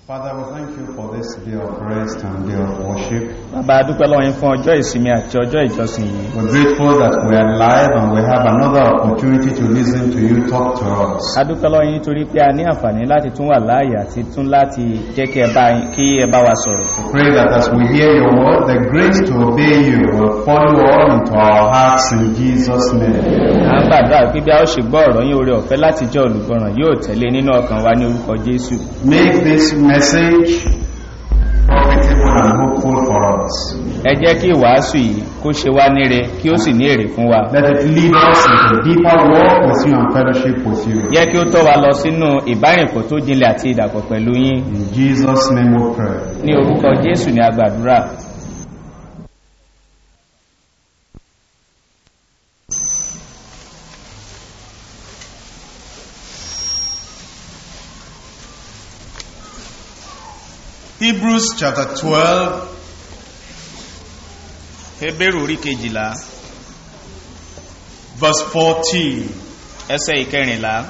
Father, we thank you for this day of rest and day of worship. bàbá a dúpẹ́ lọ́wọ́ yín fún ọjọ́ ìsinmi àti ọjọ́ ìjọsìn yìí We're grateful that we are alive and we have another opportunity to listen to you talk to us. a dúpẹ́ lọ́wọ́ yín torí pé a ní àǹfààní láti tún wà láàyè àti tún láti jẹ́ kí ẹ bá kí ẹ bá wa sọ̀rọ̀ We pray that as we hear your word, the grace to obey you will follow all into our hearts in Jesus' name. a ń gbàdúrà pé bí a ó ṣe gbọ́ ọ̀rọ̀ yín oore ọ̀fẹ́ láti jẹ́ olùgbọ́ràn yóò tẹ̀lé nínú ọkàn wa ní orúkọ jésù Make this message profitable and hopeful for us. ẹ jẹ́ kí ìwàásù yìí kó ṣe wá níre kí ó sì ní èrè fún wa Let it lead us into deeper walk with you and fellowship with you. jẹ́ kí ó tọ́ wa lọ sínú ìbárìnpọ̀ tó jinlẹ̀ àti ìdàpọ̀ pẹ̀lú yín In Jesus' name we pray. ní orúkọ jésù ní agbàdúrà Hebrews chapter 12, hebrew orí kejìlá verse 14. ẹsẹ̀ ìkẹrìnlá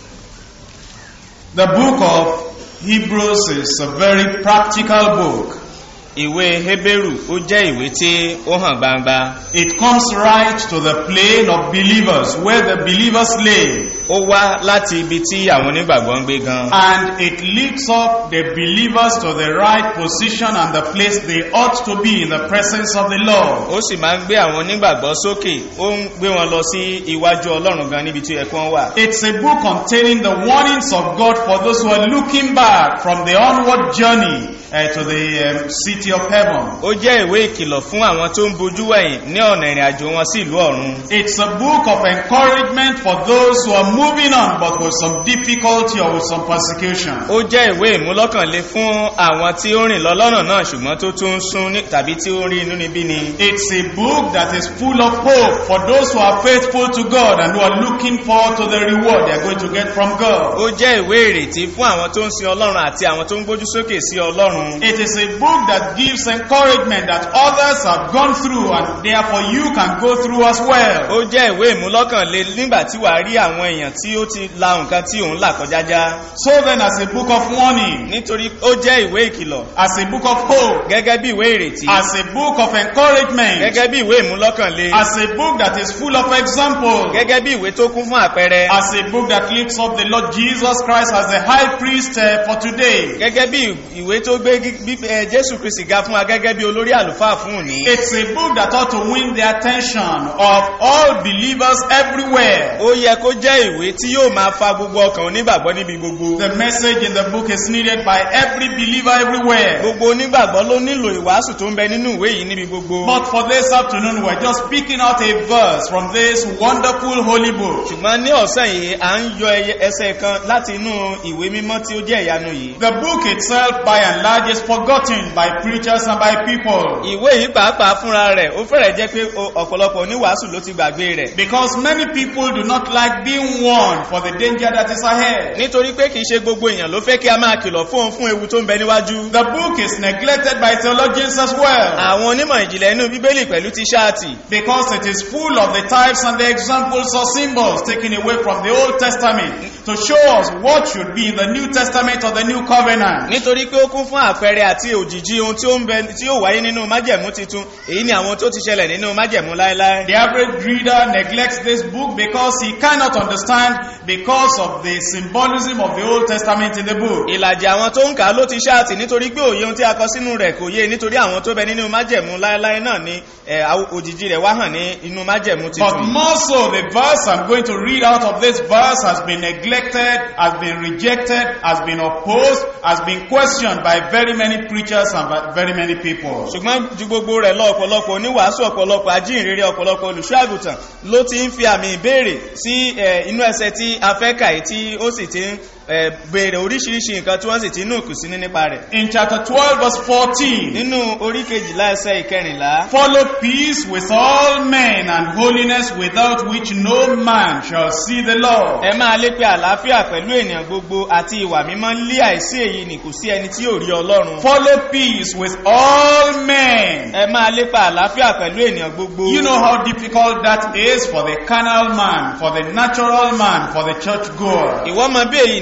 The book of Hebrews is a very practical book. ìwé hebrew ó jẹ́ ìwé tí ó hàn gbangba It comes right to the plane of believers, where the believers lay, ó wá láti ibi tí àwọn onígbàgbọ́ ń gbé gan and it lifts up the believers to the right position and the place they ought to be in the presence of the Lord. ó sì máa ń gbé àwọn onígbàgbọ́ sókè ó ń gbé wọn lọ sí iwájú ọlọ́run gan níbi tí ẹ̀kọ́ wà It's a book containing the warnings of God for those who are looking back from the onward journey uh, to the um, city of heaven. ó jẹ́ ìwé ìkìlọ̀ fún àwọn tó ń bojú wẹ̀yìn ní ọ̀nà ìrìn àjò wọn sí ìlú ọ̀run It's a book of encouragement for those who are moving on but with some difficulty or with some persecution. ó jẹ́ ìwé ìmúlọ́kànlé fún àwọn tí ó rìn lọ lọ́nà náà ṣùgbọ́n tó tún ń sún ní- tàbí tí ó ń rí inú níbí ni It's a book that is full of hope for those who are faithful to God and who are looking forward to the reward they are going to get from God. ó jẹ́ ìwé ìrètí fún àwọn tó ń sin ọlọ́run àti àwọn tó ń gbójú sókè sí ọlọ́run It is a book that gives encouragement that others have gone through and therefore you can go through as well. ó jẹ́ ìwé ìmúlọ́kànlé nígbà tí wàá rí àwọn èèyàn tí ó ti la nǹkan tí òun là kọjá já So then as a book of warning, nítorí ó jẹ́ ìwé ìkìlọ̀ as a book of hope, gẹ́gẹ́ bí ìwé ìrètí as a book of encouragement, gẹ́gẹ́ bí ìwé ìmúlọ́kànlé as a book that is full of examples, gẹ́gẹ́ bí ìwé tó kún fún àpẹẹrẹ as a book that lifts up the Lord Jesus Christ as the high priest uh, for today. gẹ́gẹ́ bí ìwé tó gbé gí- bí- eh, jésù kristi ga fún wa gẹ́gẹ́ bí olórí àlùfáà fún òní It's a book that ought to win the attention of all believers everywhere. ó yẹ kó jẹ́ ìwé tí yóò máa fa gbogbo ọkàn onígbàgbọ́ níbi gbogbo The message in the book is needed by every believer everywhere. gbogbo onígbàgbọ́ ló nílò ìwàásù tó ń bẹ nínú ìwé yìí níbi gbogbo But for this afternoon, we're just picking out a verse from this wonderful holy book. ṣùgbọ́n ní ọ̀sẹ̀ yìí à ń yọ ẹyẹ- ẹsẹ̀ kan láti inú ìwé mímọ́ tí ó jẹ́ ìyanu yìí The book itself, by and large, is forgotten by preachers and by people. ìwé yìí pàápàá fúnra rẹ̀ ó fẹ́rẹ̀ jẹ́ pé o- ọ̀pọ̀lọpọ̀ oníwàásù ló ti gbàgbé rẹ̀ Because many people do not like being warned for the danger that is ahead. nítorí pé kìí ṣe gbogbo èèyàn ló fẹ́ kí a máa kìlọ̀ fún òun fún ewu tó ń bẹ níwájú The book is neglected by theologians as well. àwọn onímọ̀ ìjìnlẹ̀ inú bíbélì pẹ̀lú ti ṣáàtì Because it is full of the types and the examples or symbols taken away from the Old Testament to show us what should be in the New Testament or the New Covenant. nítorí pé ó kún fún àpẹẹrẹ àti òjìji ohun tí ó ń bẹ tí ó wáyé nínú májẹ̀mú titun èyí ni àwọn tó ti ṣẹlẹ̀ nínú májẹ̀mú láéláé The average reader neglects this book because he cannot understand because of the symbolism of the Old Testament in the book. ìlàjì àwọn tó ń kà á ló ti ṣáàtì nítorí pé òye ohun tí a kọ sínú rẹ̀ kò yé nítorí àwọn tó bẹ nínú májẹ̀mú láéláé náà ni ẹ̀, àw- òjìji rẹ̀ wá hàn ní inú májẹ̀mú But titun more so, the verse I'm going to read out of this verse has been neglected, has been rejected, has been opposed, has been questioned by very many preachers and by very many people. ṣùgbọ́n ju gbogbo rẹ̀ lọ ọ̀pọ̀lọpọ̀ oníwàásù ọ̀pọ̀lọpọ̀ ajínrere ọ̀pọ̀lọpọ̀ olùṣọ́ àgùntàn ló ti ń fi àmì ìbéèrè sí ẹ̀, inú ẹsẹ̀ tí a fẹ́ kà yìí tí ó sì ti ń ẹ̀, béèrè oríṣiríṣi nǹkan tí wọ́n sì ti ń nùkù sí ní nípa rẹ̀ In chapter 12 verse 14, nínú orí kejìlá ẹsẹ̀ ìkẹrìnlá follow peace with all men and holiness without which no man shall see the Lord. ẹ máa lépe àlàáfíà pẹ̀lú ènìyàn gbogbo àti ìwà mímọ́ lé àìsí èyí ni kò sí ẹni tí ò rí ọlọ́run Follow peace with all men. ẹ máa lépa àlàáfíà pẹ̀lú ènìyàn gbogbo You know how difficult that is for the carnal man, for the natural man, for the church goer. ìwọ mọ bí èyí ní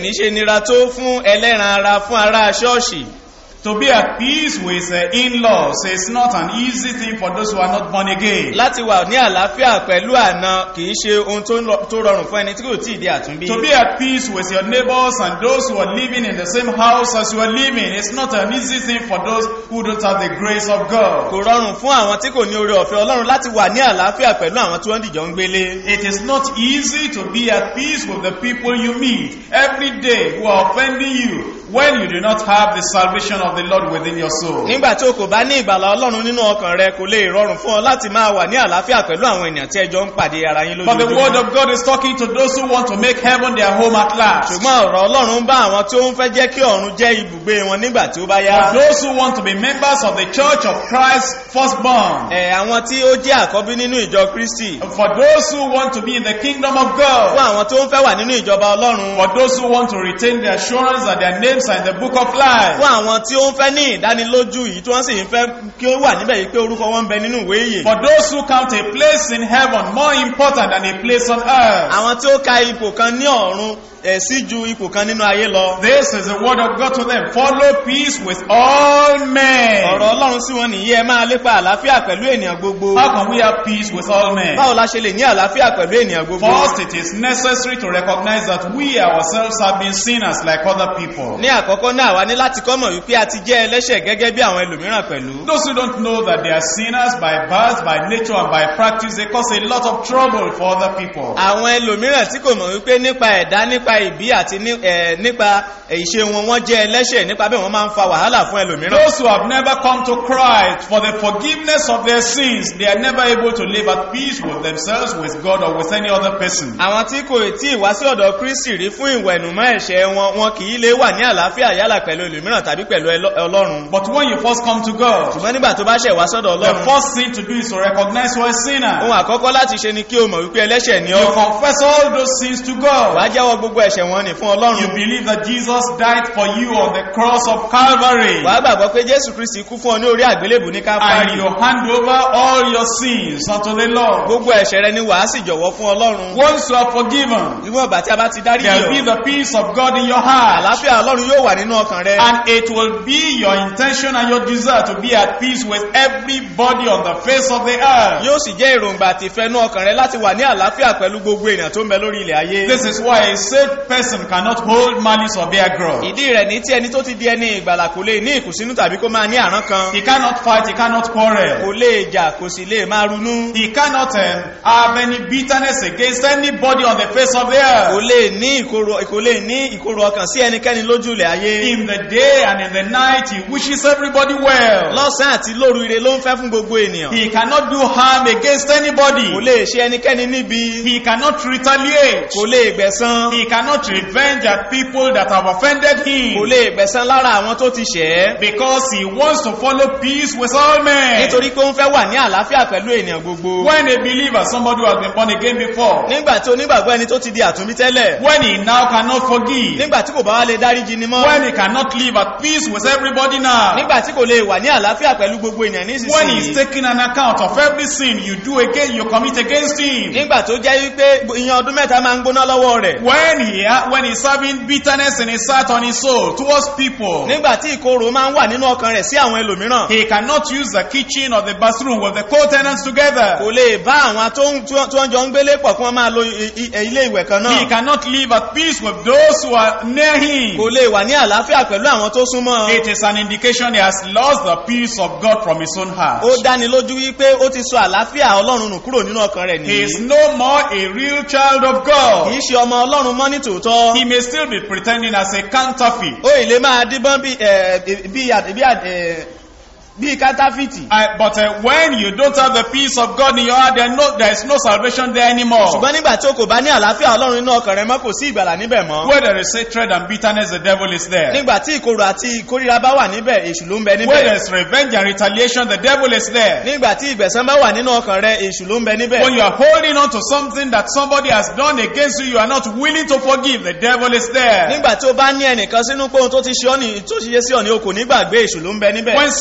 ní ṣe nira tó fún ẹlẹ́ran ara fún ará ṣọ́ọ̀ṣì To be at peace with uh, in-laws is not an easy thing for those who are not born again. láti wà ní àlàáfíà pẹ̀lú àna kìí ṣe ohun tó ń lọ- tó rọrùn fún ẹni tí kò tí ì di àtúnbí To be at peace with your neighbors and those who are living in the same house as you are living is not an easy thing for those who don't have the grace of God. kò rọrùn fún àwọn tí kò ní oore ọ̀fẹ́ ọlọ́run láti wà ní àlàáfíà pẹ̀lú àwọn tí wọ́n dìjọ ń gbélé It is not easy to be at peace with the people you meet every day who are offending you when you do not have the salvation of the Lord within your soul. nígbà tí o kò bá ní ìgbàlà ọlọ́run nínú ọkàn rẹ kò lè rọrùn fún ọ láti máa wà ní àlàáfíà pẹ̀lú àwọn ènìyàn tí ẹjọ́ ń pàdé ara yín But the word lójoojúmọ́ of God is talking to those who want to make heaven their home at last. ṣùgbọ́n ọ̀rọ̀ ọlọ́run ń bá àwọn tí ó ń fẹ́ jẹ́ kí ọ̀run jẹ́ ibùgbé wọn nígbà tí ó bá yá For those who want to be members of the church of Christ firstborn. ẹ̀ àwọn tí ó jẹ́ àkọ́bí nínú ìjọ kristi For those who want to be in the kingdom of fún God. àwọn tó ń fẹ́ wà nínú ìjọba ọlọ́run For those who want to retain the assurance that their names are in the book of life. fún àwọn tí ó ń fẹ́ ní ìdánilójú yìí tí wọ́n sì ń fẹ́ kí ó wà níbẹ̀ yìí pé orúkọ wọn ń bẹ nínú ìwé ìyè For those who count a place in heaven more important than a place on earth. àwọn tí ó ka ipò kan ní ọ̀run ẹ̀ sí ju ipò kan nínú ayé lọ This is the word of God to them. Follow peace with all men. ọ̀rọ̀ ọlọ́run sí wọn nìyí ẹ máa lépa àlàáfíà pẹ̀lú ènìyàn gbogbo How can we have peace with all men? báwo la ṣe lè ní àlàáfíà pẹ̀lú ènìyàn gbogbo First, it is necessary to recognize that we ourselves have been sinners like other people. ní àkọ́kọ́ náà wá ní láti kọ́mọ̀ wípé a ti jẹ́ ẹlẹ́ṣẹ̀ gẹ́gẹ́ bí àwọn ẹlòmíràn pẹ̀lú Those who don't know that they are sinners by birth, by nature, and by practice, they cause a lot of trouble for other people. àwọn ẹlòmíràn tí kò mọ̀ wípé nípa ẹ̀dá nípa ìbí àti ní- ẹ̀, nípa ìṣe wọn wọ́n jẹ́ ẹlẹ́ṣẹ̀ nípa bẹ́ẹ̀ wọ́n máa ń fa wàhálà fún ẹlòmíràn Those who have never come to Christ for the forgiveness of their sins, they are never able to live at peace with themselves, with God, or with any other person. àwọn tí kò tí ì wá sí ọ̀dọ̀ kristi rí fún ìwẹ̀nùmọ́ ẹ̀ṣẹ̀ wọn wọn kì í lè wà ní àlàáfíà yálà pẹ̀lú ẹlòmíràn tàbí pẹ̀lú ẹlọ- ọlọ́run But when you first come to God, ṣùgbọ́n nígbà tó bá ṣẹ̀ wá sọ́dọ̀ the ọlọ́run first thing to do is to recognize you are a sinner. ohun àkọ́kọ́ láti ṣe ni kí o mọ̀ wípé ẹlẹ́ṣẹ̀ ni You ọ́ confess all those sins to God. wàá jẹ́wọ́ gbogbo ẹ̀ṣẹ̀ wọn ni fún You ọlọ́run believe that Jesus died for you on the cross of Calvary. wàá gbàgbọ́ pé jésù kristi kú fún ọ ní orí àgbélébù ní And káfárì you hand over all your sins unto the Lord. gbogbo ẹ̀ṣẹ̀ rẹ ni wàá sì jọ̀wọ́ fún ọlọ́run Once you are forgiven, níwọ̀n ìgbà tí a bá ti dárí there will be yọ the peace of God in your heart. àlàáfíà ọlọ́run yóò wà nínú ọkàn rẹ And it will be your intention and your desire to be at peace with everybody on the face of the earth. yóò sì jẹ́ èròǹgbà àti ìfẹ́nú ọkàn rẹ láti wà ní àlàáfíà pẹ̀lú gbogbo èèyàn tó ń bẹ lórí ilẹ̀ ayé This is why a saved person cannot hold malice or bear grudge. ìdí rẹ̀ ní tí ẹni tó ti di ẹni ìgbàlà kò lè ní ìkùnsínú tàbí kó máa ní àrán kan He cannot fight, he cannot quarrel. kò lè jà kò sì lè máa runú He cannot um, have any bitterness against anybody on the face of the kò earth. lè ní ìkorò kò lè ní ìkorò ọkàn sí ẹnikẹ́ni lójú ilẹ̀ ayé In the day and in the night, he wishes everybody well. lọ́sàn àti lóru ire ló ń fẹ́ fún gbogbo ènìyàn He cannot do harm against anybody. kò lè ṣe ẹnikẹ́ni níbi He cannot retaliate. kò lè gbẹ̀san He cannot revenge at people that have offended kò him. lè gbẹ̀san lára àwọn tó ti ṣẹ̀ ẹ́ Because he wants to follow peace with all men. nítorí pé ó ń fẹ́ wà ní àlàáfíà pẹ̀lú ènìyàn gbogbo When a believer, somebody who has been born again before, nígbà tí onígbàgbọ́ ẹni tó ti di àtúnbí tẹ́lẹ̀ when he now cannot forgive, nígbà tí kò bá wá lè dáríjì ni mọ́ when he cannot live at peace with everybody now, nígbà tí kò lè wà ní àlàáfíà pẹ̀lú gbogbo ènìyàn when he is nísinsìnyí taking an account of every sin you do again, you commit against him, nígbà tó jẹ́ wípé ìyẹn ọdún mẹ́ta máa ń gbóná lọ́wọ́ rẹ̀ when he ha- when he's having bitterness in his heart on his soul towards people, nígbà tí ìkorò máa ń wà nínú ọkàn rẹ̀ sí àwọn ẹlòmíràn he cannot use the kitchen or the bathroom with the co-tenants together. kò lè bá àwọn tó ń- tí wọ́n tí wọ́n jọ ń gbélé pọ̀ kí wọ́n máa lo i- i- ilé ìwẹ̀ kan He náà cannot live at peace with those who are near him. kò lè wà ní àlàáfíà pẹ̀lú àwọn tó súnmọ́ It is an indication he has lost the peace of God from his own heart. ó dáni lójú wípé ó ti sọ àlàáfíà ọlọ́run nù kúrò nínú ọkàn rẹ̀ He is nìyí no more a real child of kì God. í ṣe ọmọ ọlọ́run mọ́ ní tòótọ́ He may still be pretending as a counterfeit. ó ì lè máa díbọ́n bí ẹ̀, bí àd- bí àd- ẹ̀, bí kátàfìtì I- but uh, when you don't have the peace of God in your heart, there, no, there is no salvation there anymore. ṣùgbọ́n nígbà tí o kò bá ní àlàáfíà ọlọ́run nínú ọkàn rẹ mọ́ kò sí ìgbàlà níbẹ̀ mọ́ Where there is hatred and bitterness, the devil is there. nígbà tí ìkorò àti ìkórira bá wà níbẹ̀ èṣù ló ń bẹ Where níbẹ̀ there is revenge and retaliation, the devil is there. nígbà tí ìgbẹ̀san bá wà nínú ọkàn rẹ èṣù ló ń bẹ níbẹ̀ When you are holding on to something that somebody has done against you, you are not willing to forgive, the devil is there. nígbà tí o bá ní ẹnìkan sínú pé ohun tó ti ṣe ọ́ ní tó ṣe sí ọ ní o kò ní gbàgbé èṣù ló ń bẹ níbẹ̀ When, some, when a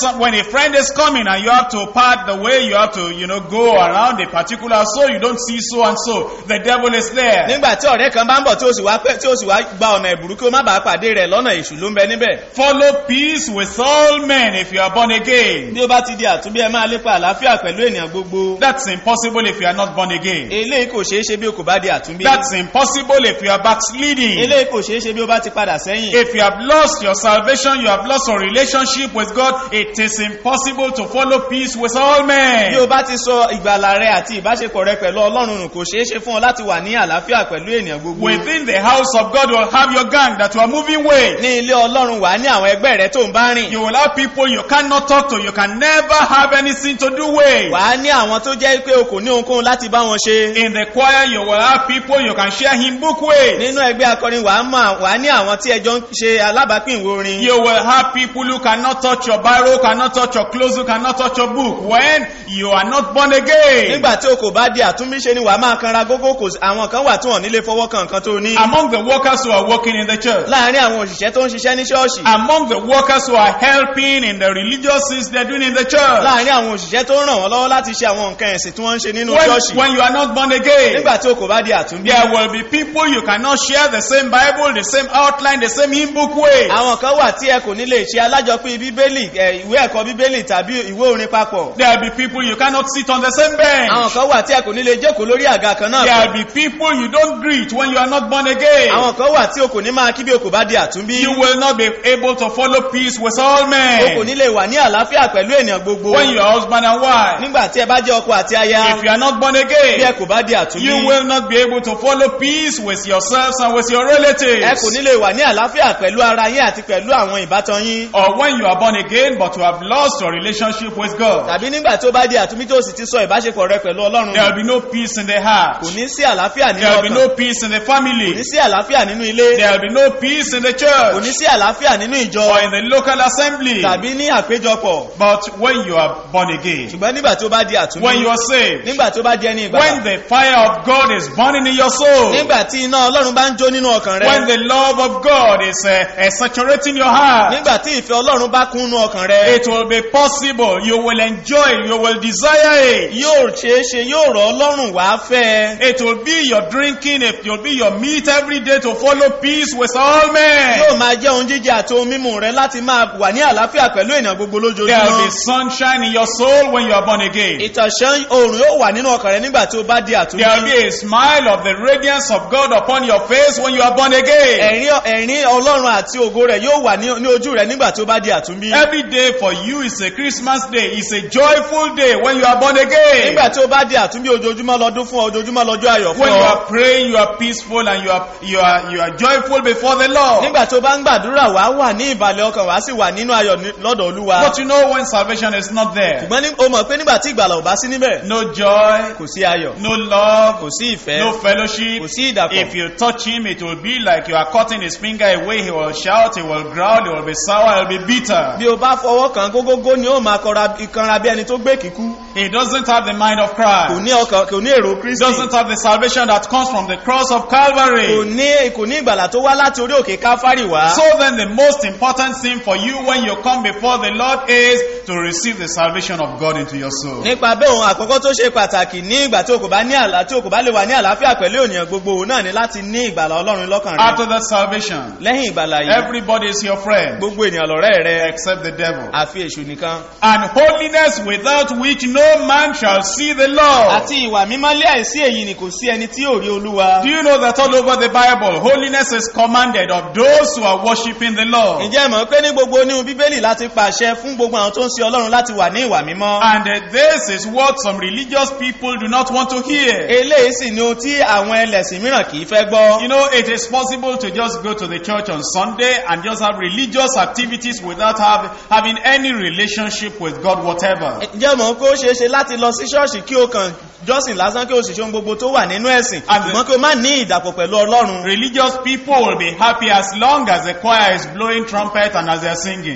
friend is coming and you have to part the way, you have to, you know, go around a particular so you don't see so and so. The devil is there. nígbà tí ọ̀rẹ́ kan bá ń bọ̀ tí ó sì wá pẹ́ tí ó sì wá gba ọ̀nà ìbùrú kí ó má bàa pàdé rẹ̀ lọ́nà èṣù ló ń bẹ níbẹ̀ Follow peace with all men if you are born again. bí ó bá ti di àtúnbí ẹ máa lépa àlàáfíà pẹ̀lú ènìyàn gbogbo That's impossible if you are not born again. eléyìí kò ṣeé ṣe bí o kò bá di àtúnbí That's impossible if you are backsliding. eléyìí kò ṣeé ṣe bí o bá ti padà sẹ́yìn If you have lost your salvation, you have lost your relationship with God, it is impossible to follow peace with all bí o men. bá ti sọ ìgbàlà rẹ àti ìbáṣepọ̀ rẹ pẹ̀lú ọlọ́run nù kò ṣeé ṣe fún ọ láti wà ní àlàáfíà pẹ̀lú ènìyàn gbogbo Within the house of God, you will have your gang that you are moving with. ní ilé ọlọ́run wà ní àwọn ẹgbẹ́ rẹ tó ń bá rìn You will have people you cannot talk to, you can never have anything to do with. wà á ní àwọn tó jẹ́ pé o kò ní ohunkóhun láti bá wọn ṣe In the choir, you will have people you can share hymn book with. nínú ẹgbẹ́ akọrin wà á mọ̀ wà á ní àwọn tí ẹjọ́ ń ṣe alábàápín ìwé orin You will have people who cannot touch your Bible, cannot touch your clothes, who cannot touch your book when you are not born again. nígbà tí o kò bá di àtúnbíṣe ni wà á máa kanra gógó kò sí- àwọn kan wà tí wọn nílé fọwọ́ kan nǹkan tó ní Among the workers who are working in the church, láàárín àwọn òṣìṣẹ́ tó ń ṣiṣẹ́ ní ṣọ́ọ̀ṣì among the workers who are helping in the religious things they're doing in the church, láàárín àwọn òṣìṣẹ́ tó ń ràn wọ́n lọ́wọ́ láti ṣe àwọn nǹkan ẹ̀sìn tí wọ́n ń ṣe nínú when, ṣọ́ọ̀ṣì when you are not born again, nígbà tí o kò bá di àtúnbí there will be people you cannot share the same Bible, the same outline, the same hymn book with. àwọn kan wà tí ẹ kò ní lè ṣe alájọpín bíbélì ẹ, ìwé ẹ̀kọ́ bíbélì tàbí ìwé orin papọ̀ There will be people you cannot sit on the same bench. àwọn kan wà tí ẹ kò ní lè jókòó lórí àga kan náà There pọ̀. will be people you don't greet when you are not born again. àwọn kan wà tí o kò ní máa kí bí o kò bá di àtúnbí You will not be able to follow peace with all o kò men. ní lè wà ní àlàáfíà pẹ̀lú ènìyàn gbogbo When you are husband and wife, nígbà tí ẹ bá jẹ́ ọkọ àti aya if you are not born bí ẹ again, kò bá di àtúnbí you will not be able to follow peace with yourselves and with your ẹ kò relatives. ní lè wà ní àlàáfíà pẹ̀lú ara yín àti pẹ̀lú àwọn ìbátan yín Or when you are born again, but you have lost your relationship with God, tàbí nígbà tí ó bá di àtúnbí tó sì ti sọ ìbáṣepọ̀ rẹ pẹ̀lú ọlọ́run there will be no peace in the heart. kò ní sí àlàáfíà nínú There will be ọkàn no peace in the kò ní family. sí àlàáfíà nínú ilé There will be no peace in the kò ní church sí àlàáfíà nínú ìjọ or in the local assembly. tàbí ní àpéjọpọ̀ But when you are born again, ṣùgbọ́n nígbà tí ó bá di when àtúnbí you are saved, nígbà tí ó bá di ẹni when ìgbàlà the fire of God is burning in your soul, nígbà tí iná ọlọ́run bá ń jó nínú ọkàn when rẹ the love of God is uh, uh, saturating your heart, nígbà tí ìfẹ́ ọlọ́run bá kún nínú ọkàn rẹ it will be possible. You will enjoy it. You will desire it. yóò ṣeé ṣe yóò rọ̀ ọlọ́run wá fẹ́ ẹ. It will be your drinking. It will be your meat every day to follow peace with all yóò men. máa jẹ́ ohun jíjẹ àti ohun mímu rẹ láti máa wà ní àlàáfíà pẹ̀lú ènìyàn gbogbo There will be lójoojúmọ́ sunshine in your soul when you are born again. ìtànṣán oòrùn yóò wà nínú ọkàn rẹ nígbà tí ó bá di There will àtúnbí be a smile of the radiance of God upon your face when you are born again. ẹ̀rín ẹ̀rín ọlọ́run àti ògo rẹ̀ yóò wà ní ní ojú rẹ nígbà tí ó bá di àtúnbí Every day for you is a Christmas day. It's a joyful day when you are born again. nígbà tí ó bá di àtúnbí ojoojúmọ́ lọ́dún fún ọ ojoojúmọ́ lọ́jọ́ ayọ̀ fún When you ọ are praying, you are peaceful and you are you are you are joyful before the Lord. nígbà tí ó bá ń gbàdúrà wá wà ní ìbàlẹ̀ ọkàn wá sì wà nínú ayọ̀ ní- lọ́dọ̀ olúwa But you know when salvation is not there, ṣùgbọ́n ní- o mọ̀ pé nígbà tí ìgbàlà ò bá sí níbẹ̀ no joy, kò sí ayọ̀ no love, kò sí ìfẹ́ no fellowship. kò sí ìdàpọ̀ If you touch him, it will be like you are cutting his finger away. He will shout, he will growl, he will be sour, he will be bitter. bí o bá fọwọ́ kan gógógó ni ó máa kọra ìkanra bí ẹni tó gbé kíkú He doesn't have the mind of kò Christ. ní ọkàn kò ní èrò He kristi doesn't have the salvation that comes from the cross of kò Calvary. ní kò ní ìgbàlà tó wá láti orí òkè káfárì wá So then the most important thing for you when you come before the Lord is to receive the salvation of God into your soul. nípa bẹ́ẹ̀ ohun àkọ́kọ́ tó ṣe pàtàkì ní ìgbà tí o kò bá ní àlá tí o kò bá lè wà ní àlàáfíà pẹ̀lú ènìyàn gbogbo òun náà ni láti ní ìgbàlà ọlọ́run lọ́kàn rẹ After that salvation, lẹ́yìn ìgbàlà yìí everybody is your friend gbogbo ènìyàn lọ́rẹ́ rẹ except the devil. àfi èṣù nìkan And holiness without which no man shall see the Lord. àti ìwà mímọ́ lé àìsí èyí ni kò sí ẹni tí ò rí olúwa Do you know that all over the Bible, holiness is commanded of those who are worshiping the Lord? ǹjẹ́ ẹ mọ̀ pé ní gbogbo oníhun bíbélì láti pàṣẹ fún gbogbo àwọn tó ń sin ọlọ́run láti wà ní ìwà mímọ́ And uh, this is what some religious people do not want to hear. eléyìí sì ni ohun tí àwọn ẹlẹ́sìn mìíràn kì í fẹ́ gbọ́ You know, it is possible to just go to the church on Sunday and just have religious activities without have, having any relationship with God whatever. ǹjẹ́ mọ̀ pé ó ṣeé ṣe láti lọ sí ṣọ́ọ̀ṣì kí o kàn jọ́sìn lásán kí o sì ṣe ohun gbogbo tó wà nínú ẹ̀sìn And the- ṣùgbọ́n kí o má ní ìdàpọ̀ pẹ̀lú ọlọ́run Religious people will be happy as long as the choir is blowing trumpet and as they are singing.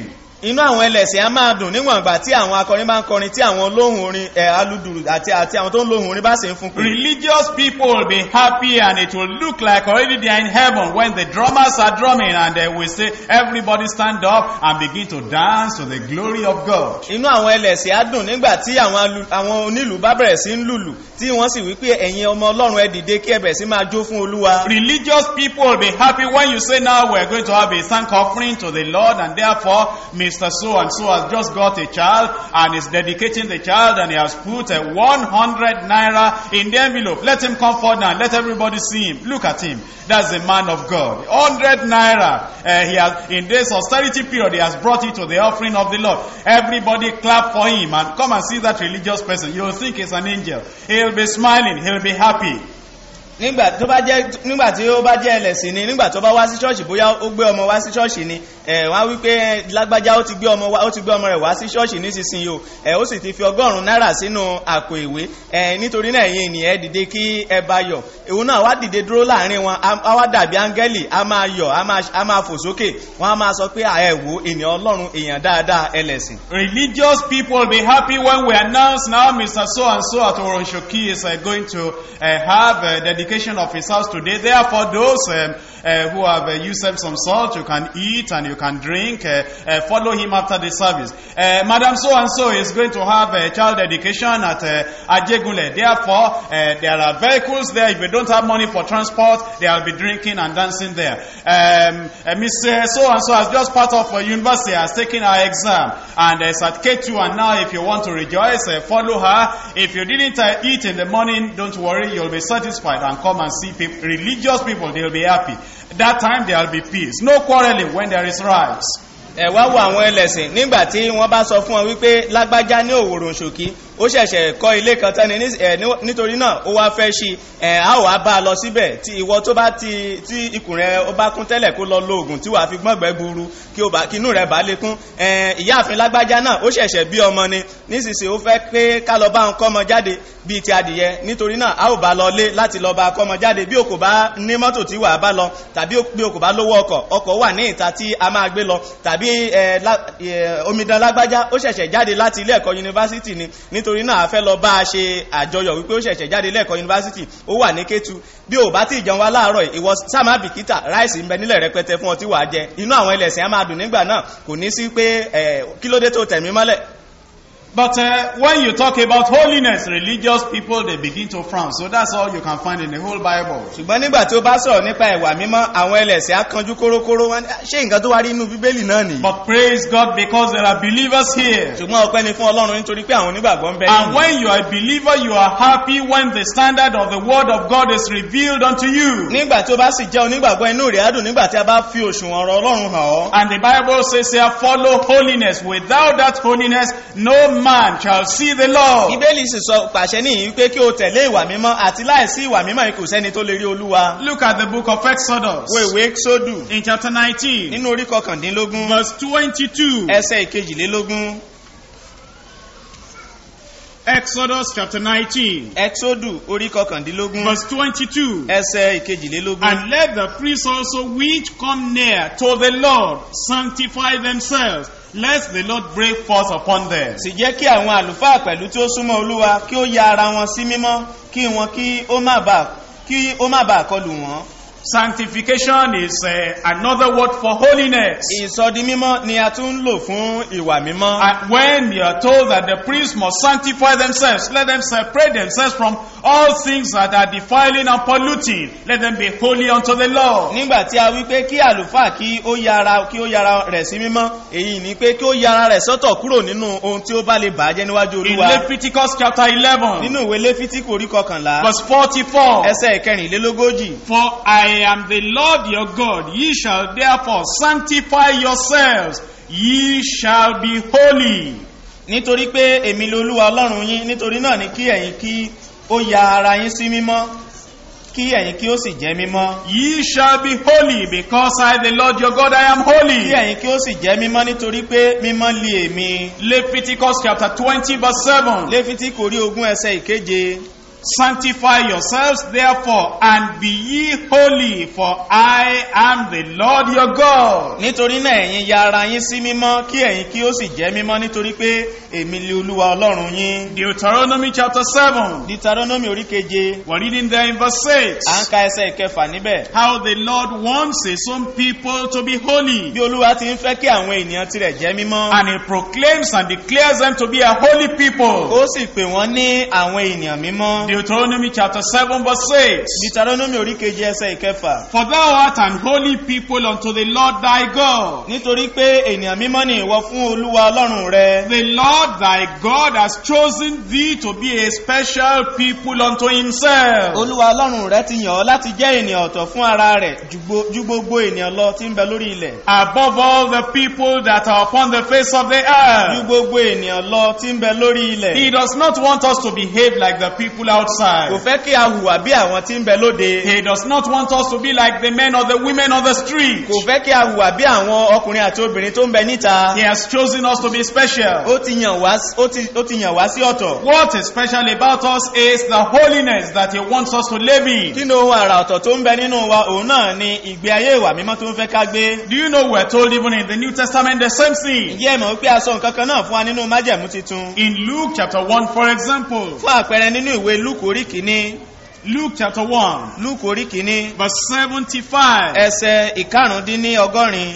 inú àwọn ẹlẹ́sìn á máa dùn níwọ̀n ìgbà tí àwọn akọrin bá ń kọrin tí àwọn olóhùn orin ẹ̀ aludùrù àti àti àwọn tó ń lóhùn orin bá sì ń fún pé Religious people will be happy and it will look like already they are in heaven when the drummers are drumming and they will say, everybody stand up and begin to dance to the glory of God. inú àwọn ẹlẹ́sìn á dùn nígbà tí àwọn alu- àwọn onílù bá bẹ̀rẹ̀ sí ń lùlù tí wọ́n sì wí pé ẹ̀yin ọmọ ọlọ́run ẹ dìde kí ẹ bẹ̀rẹ̀ sí máa jó fún olúwa Religious people will be happy when you say now we're going to have a thank offering to the Lord and therefore Mr. So and so has just got a child and is dedicating the child and he has put a 100 naira in the envelope. Let him come forward now and let everybody see him. Look at him. That's the man of God. 100 naira. Uh, he has, in this austerity period, he has brought it to the offering of the Lord. Everybody clap for him and come and see that religious person. You'll think he's an angel. He'll be smiling. He'll be happy. nígbà tó bá jẹ́ nígbà tí ó bá jẹ́ ẹlẹ́sìn ni nígbà tó bá wá sí ṣọ́ọ̀ṣì bóyá ó gbé ọmọ wá sí ṣọ́ọ̀ṣì ni ẹ̀ wọ́n á wí pé lágbájá ó ti gbé ọmọ wá ó ti gbé ọmọ rẹ̀ wá sí ṣọ́ọ̀ṣì nísinsìnyí o ẹ̀ ó sì ti fi ọgọ́rùn-ún náírà sínú àpò ìwé ẹ̀ nítorí náà ẹ̀yin ènìyàn ẹ dìde kí ẹ bá yọ̀ òun náà wá dìde dúró láàrin wọn á á wá dàbí áńgẹ́lì á máa yọ̀ á máa á máa fò sókè wọ́n á máa sọ pé à, ẹ wò ènìyàn ọlọ́run èèyàn dáadáa ẹlẹ́sìn Religious people will be happy when we announce now Mr. So and so at Oronshoki is uh, going to uh, have a dedication of his house today. Therefore, those um, uh, who have uh, used up some salt, you can eat and you can drink. Uh, uh, follow him after the service. Uh, Madam So and so is going to have a child dedication at uh, Ajegule. Therefore, uh, there are vehicles there. If you don't have money for transport, they will be drinking and dancing there. Um, uh, Mr. So and so has just part of uh, university has taken her exam and uh, is at K2 and now if you want to rejoice, uh, follow her. If you didn't uh, eat in the morning, don't worry, you'll be satisfied and come and see people. Religious people, they'll be happy. That time there will be peace. No quarreling when there is rights. ẹ wá wo àwọn ẹlẹ́sìn nígbà tí wọ́n bá sọ fún wọn wípé lágbájá ní òwòrò ṣòkí ó ṣẹ̀ṣẹ̀ kọ́ ilé kan tán ni ní- ẹ̀, ní- nítorí náà ó wá fẹ́ ṣí ẹ̀ á ò wá bá a lọ síbẹ̀ tí ìwọ tó bá ti tí ikùn rẹ ó bá kún tẹ́lẹ̀ kó lọ lo oògùn tí wàá fi gbọ́ngbẹ́ gburu kí ó bá kí inú rẹ̀ bá lè kún ẹ̀, ìyáàfin lágbájá náà ó ṣẹ̀ṣẹ̀ bí ọmọ ni nísinsìnyí ó fẹ́ pé ká lọ bá ń kọ́mọ jáde bíi ti adìyẹ nítorí náà a ò bá lọ lé láti lọ bá kọ́mọ jáde bí o kò bá ní mọ́tò tí wàá bá lọ tàbí bí o kò bá lówó ọkọ̀ ọkọ̀ wà ní ìta tí a máa gbé lọ tàbí ẹ, lá- ẹ, omidan lágbájá ó ṣẹ̀ṣẹ̀ jáde láti ilé ẹ̀kọ́ yunifásitì ni nítorí náà a fẹ́ lọ bá a ṣe àjọyọ̀ wípé ó ṣẹ̀ṣẹ̀ jáde ilé ẹ̀kọ́ yunifásitì ó wà ní kétu bí o bá ti jẹun wá láàárọ̀ yìí, ìwọ sáàmà bìkítà ráìsì ń bẹ nílẹ̀ rẹpẹtẹ fún ọ tí wàá jẹ inú àwọn ẹlẹ́sìn á máa dùn nígbà náà kò ní sí pé ẹ, kí ló dé tó tẹ̀mí mọ́lẹ̀ But uh, when you talk about holiness, religious people, they begin to frown. So that's all you can find in the whole Bible. ṣùgbọ́n nígbà tí ó bá sọ̀rọ̀ nípa ìwà mímọ́ àwọn ẹlẹ́sìn á kanjú kórókóró wọn ní, ṣé nǹkan tó wá rí inú bíbélì náà nìyí But praise God because there are believers here. ṣùgbọ́n ọpẹ́ ni fún ọlọ́run nítorí pé àwọn onígbàgbọ́ ń bẹ And nínú. when you are a believer, you are happy when the standard of the word of God is revealed unto you. nígbà tí ó bá sì jẹ́ onígbàgbọ́ inú rẹ̀ á dùn nígbà tí a bá fi òṣùwọ̀n ọ̀rọ̀ ọlọ́run hàn ọ́ And the Bible says here, follow holiness. Without that holiness, no man shall see the Lord. bíbélì sì sọ pàṣẹ níyìí pé kí o tẹ̀lé ìwà mímọ́ àti láìsí ìwà mímọ́ yìí kò sẹ́ni tó lè rí olúwa Look at the book of Exodus wo ìwé sódù in chapter 19, nínú orí kọkàndínlógún verse 22. ẹsẹ̀ ìkejìlélógún Exodus chapter 19, ẹsódù orí kọkàndínlógún verse 22. ẹsẹ̀ ìkejìlélógún And let the priests also which come near to the Lord sanctify themselves, lest the Lord break forth upon them. sì jẹ́ kí àwọn àlùfáà pẹ̀lú tí ó súnmọ́ olúwa kí ó ya ara wọn sí mímọ́ kí wọn kí ó má bàa kí ó má bàa kọlù wọn. Sanctification is uh, another word for holiness. ìsọdi mímọ́ ni a tún ń lò fún ìwà mímọ́. And when you are told that the priests must sanctify themselves, let them separate themselves from all things that are defiling and polluting. Let them be holy unto the Lord. nígbà tí a wí pé kí àlùfáà kí ó yára kí ó yára rẹ̀ sí mímọ́ èyí ni pé kí ó yára rẹ̀ sọ́tọ̀ kúrò nínú ohun tí ó bá lè bàjẹ́ níwájú In olúwa Leviticus chapter 11, nínú ìwé léfítíkù orí kọkànlá verse 44. ẹsẹ̀ ìkẹrìnlélógójì For I am the Lord your God. Ye shall therefore sanctify yourselves. Ye shall be holy. nítorí pé èmi lolúwa ọlọ́run yín nítorí náà ni kí ẹ̀yin kí ó ya ara yín sí mímọ́ kí ẹ̀yin kí ó sì jẹ́ mímọ́ Ye shall be holy because I, the Lord your God, I am kí holy. ẹ̀yin kí ó sì jẹ́ mímọ́ nítorí pé mímọ́ lé èmi Leviticus chapter 20 verse 7. léfítíkù orí ogún ẹsẹ̀ ìkeje Sanctify yourselves therefore and be ye holy, for I am the Lord your God. nítorí náà ẹ̀yin ya ara yín sí mímọ́ kí ẹ̀yin kí ó sì jẹ́ mímọ́ nítorí pé èmi lè olúwa ọlọ́run yín Deuteronomy chapter 7. deuteronomy orí keje We're reading there in verse 6. à ń ka ẹsẹ̀ ìkẹfà níbẹ̀ How the Lord wants his own people to be holy. bí olúwa ti ń fẹ́ kí àwọn ènìyàn tirẹ̀ jẹ́ mímọ́ And he proclaims and declares them to be a holy people. ó sì pè wọ́n ní àwọn ènìyàn mímọ́ Deuteronomy chapter 7 verse 6. deuteronomy orí keje ẹsẹ̀ ìkẹfà For thou art an holy people unto the Lord thy God. nítorí pé ènìyàn mímọ́ ni ìwọ fún olúwa ọlọ́run rẹ The Lord thy God has chosen thee to be a special people unto himself. olúwa ọlọ́run rẹ ti yàn ọ́ láti jẹ́ ènìyàn ọ̀tọ̀ fún ara rẹ̀ ju gbo- ju gbogbo ènìyàn lọ tí ń bẹ lórí ilẹ̀ Above all the people that are upon the face of the ju earth. gbogbo ènìyàn lọ tí ń bẹ lórí ilẹ̀ He does not want us to behave like the people kò outside. fẹ́ kí a hùwà bí àwọn tí ń bẹ lóde He does not want us to be like the men or the women on the street. kò fẹ́ kí a hùwà bí àwọn ọkùnrin àti obìnrin tó ń bẹ níta He has chosen us to be special. ó ti yàn wá ó ti ó ti yàn wá sí ọ̀tọ̀ What is special about us is the holiness that he wants us to live in. kí ni ohun àrà ọ̀tọ̀ tó ń bẹ nínú wa òun náà ni ìgbé ayé ìwà mímọ́ tó ń fẹ́ ká gbé Do you know we're told even in the New Testament the same thing? ǹjẹ́ ẹ mọ̀ wípé a sọ nǹkan kan náà fún wa nínú májẹ̀mú titun In Luke chapter 1, for example, fún àpẹẹrẹ nínú ìwé lúkù orí kìíní Luke chapter 1, lúkù orí kìíní verse 75. ẹsẹ̀ ìkarùndínní ọgọ́rin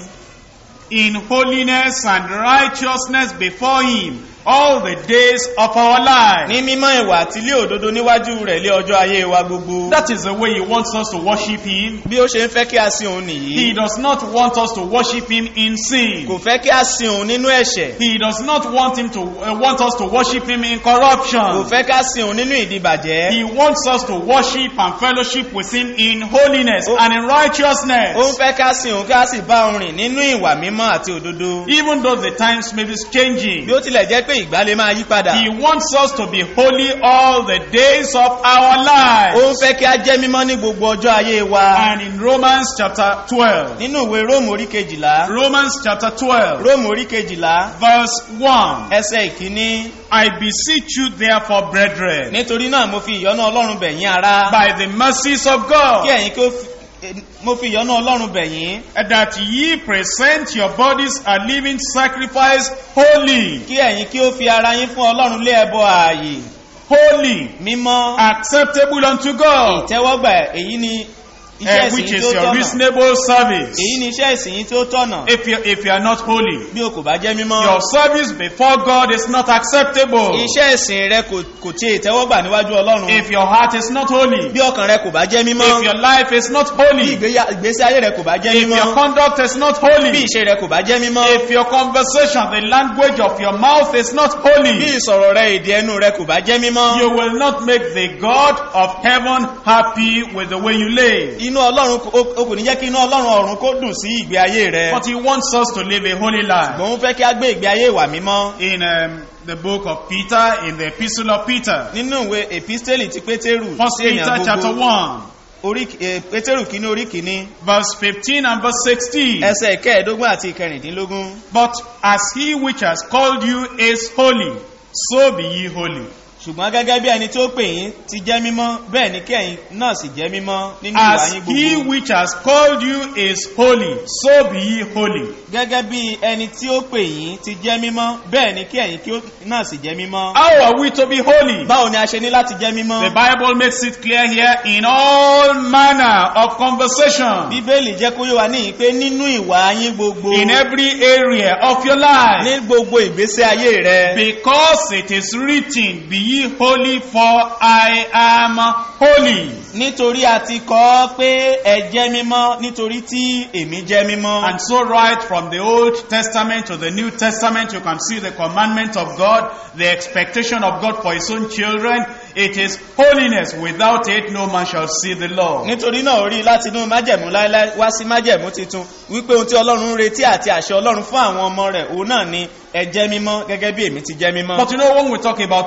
In holiness and righteousness before him all the days of our life. ní mímọ́ ìwà àti ilé òdodo níwájú rẹ̀ lé ọjọ́ ayé wa gbogbo That is the way he wants us to worship him. bí ó ṣe ń fẹ́ kí a sin òun He nìyí does not want us to worship him in sin. kò fẹ́ kí a sin òun nínú ẹ̀ṣẹ̀ He does not want him to uh, want us to worship him in kò corruption. fẹ́ ká sin òun nínú ìdìbàjẹ́ He wants us to worship and fellowship with him in holiness and in ó ń righteousness. fẹ́ ká sin òun kí a sì bá òun rìn nínú ìwà mímọ́ àti òdodo Even though the times may be changing, bí ó tilẹ̀ jẹ́ pé ìgbà lè máa yí padà he wants us to be holy all the days of our ó ń lives. fẹ́ kí a jẹ́ mímọ́ ní gbogbo ọjọ́ ayé wa And in Romans chapter 12, nínú ìwé róòmù orí kejìlá Romans chapter 12, róòmù orí kejìlá verse 1, ẹsẹ̀ ìkíní I beseech you therefore, brethren, nítorí náà mo fi ìyọ́nú ọlọ́run bẹ̀ yín ará by the mercies of kí God, ẹ̀yin kí ó fi eh, mo fi ìyọ́nú ọlọ́run bẹ̀ yín that ye present your bodies a living sacrifice holy, kí ẹ̀yin kí ó fi ara yín fún ọlọ́run lé ẹbọ ààyè holy, mímọ́ acceptable unto God, ìtẹ́wọ́gbà èyí ni iṣẹ́ eh, ìsìn which yín is tó your tọ̀nà reasonable service. èyí ni iṣẹ́ ìsìn yín tó tọ̀nà If you, if you are not holy, bí o kò bá jẹ́ mímọ́ your service before God is not acceptable. iṣẹ́ ìsìn rẹ kò kò tí ìtẹ́wọ́gbà níwájú ọlọ́run If your heart is not holy, bí ọkàn rẹ kò bá jẹ́ mímọ́ if your life is not bí holy, ìgbéyà- ìgbésí ayé rẹ kò bá jẹ́ if your mímọ́ conduct is not bí holy, ìṣe rẹ kò bá jẹ́ mímọ́ if your conversation, the language of your mouth is not bí holy, ìsọ̀rọ̀ rẹ èdè ẹnu rẹ kò bá jẹ́ mímọ́ you will not make the God of heaven happy with the way you live. inú ọlọ́run kò- o o kò ní jẹ́ kí inú ọlọ́run ọ̀run kó dùn sí ìgbé ayé rẹ But he wants us to live a holy life. ṣùgbọ́n ó fẹ́ kí a gbé ìgbé ayé ìwà mímọ́ In um, the book of Peter, in the epistle of Peter, nínú ìwé episteli ti pétérù First sí Peter èèyàn chapter gbogbo 1, orí eh, pétérù kìíní orí kìíní verse 15 and verse 16. ẹsẹ̀ ìkẹẹ̀ẹ́dógún àti ìkẹrìndínlógún But as he which has called you is holy, so be ye holy. ṣùgbọ́n gẹ́gẹ́ bí ẹni tí ó pè yín ti jẹ́ mímọ́ bẹ́ẹ̀ ni kẹ́yìn náà sì jẹ́ mímọ́ nínú ìwà As yín he gbogbo which has called you is holy, so be ye holy. gẹ́gẹ́ bí ẹni tí ó pè yín ti jẹ́ mímọ́ bẹ́ẹ̀ ni kẹ́yìn kí ó náà sì jẹ́ mímọ́ How are we to be holy? báwo ni a ṣe ní láti jẹ́ mímọ́ The Bible makes it clear here in all manner of conversation, bíbélì jẹ́ kó yé wa níyìn pé nínú ìwà yín gbogbo in every area of your life. ní gbogbo ìgbésí ayé rẹ Because it is written, Be ye holy, for I am holy. nítorí a ti kọ́ ọ pé ẹ jẹ́ mímọ́ nítorí tí èmi jẹ́ mímọ́ And so, right from the Old Testament to the New Testament, you can see the commandment of God, the expectation of God for His own children. It is holiness. Without it, no man shall see the Lord. nítorí náà orí láti inú májẹ̀mú láéláé wá sí májẹ̀mú titun wípé ohun tí ọlọ́run ń retí àti àṣẹ ọlọ́run fún àwọn ọmọ rẹ̀ òun náà ni ẹ jẹ́ mímọ́ gẹ́gẹ́ bí èmi ti jẹ́ mímọ́ But you know, when we talk about holiness,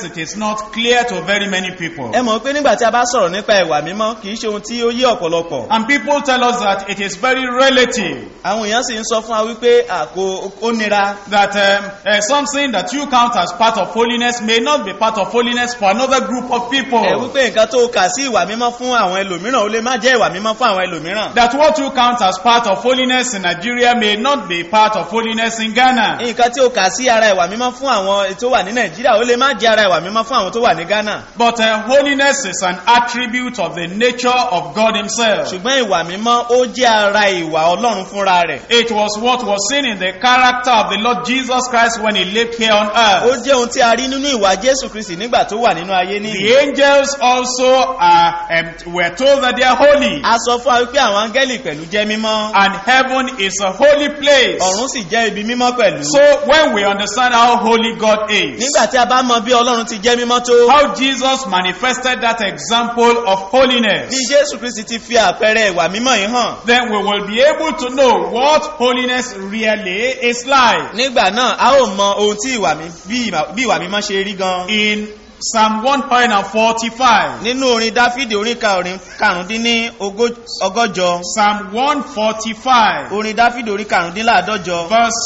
holiness, it is not clear to very many people. ẹ mọ̀ pé nígbà tí a bá sọ̀rọ̀ nípa ìwà mímọ́ kì í ṣe ohun tí ó yé ọ̀pọ̀lọpọ̀ And people tell us that it is very relative. àwọn èèyàn sì ń sọ fún wa wípé àkó ó nira That um, uh, something that you count as part of holiness may not be part of holiness for another group of people. ẹ wípé nǹkan tó kà sí ìwà mímọ́ fún àwọn ẹlòmíràn ó lè má jẹ́ ìwà mímọ́ fún àwọn ẹlòmíràn That what you count as part of holiness in Nigeria may not be part of holiness in Ghana. nǹkan tí ó kà sí ara ìwà mímọ́ fún àwọn tó wà ní nàìjíríà ó lè má jẹ́ ara ìwà mímọ́ fún àwọn tó wà ní ghana But uh, holiness is an attribute of the nature of God Himself. ṣùgbọ́n ìwà mímọ́ ó jẹ́ ara ìwà ọlọ́run fúnra rẹ̀ It was what was seen in the character of the Lord Jesus Christ when He lived here on ó earth. jẹ́ ohun tí a rí nínú ìwà jésù kristi nígbà tó wà nínú ayé ní The angels also uh, um, were told that they are holy. a sọ fún wa wípé àwọn áńgẹ́lì pẹ̀lú jẹ́ mímọ́ And heaven is a holy place. ọ̀run sì jẹ́ ibi mímọ́ pẹ̀lú So when we understand how holy God is, nígbà tí a bá mọ bí ọlọ́run ti jẹ́ mímọ́ tó how Jesus manifested that example of holiness, bí jésù kristi ti fi àpẹẹrẹ ìwà mímọ́ yìí hàn then we will be able to know what holiness really is like. nígbà náà a ó mọ ohun tí ìwà mi bí ìwà- bí ìwà mímọ́ ṣe rí gan In Psalm 145, nínú orin dáfídì orin ka orin karùndínní ogó- ọgọ́jọ Psalm 145, orin dáfídì orin karùndínláàdọ́jọ verse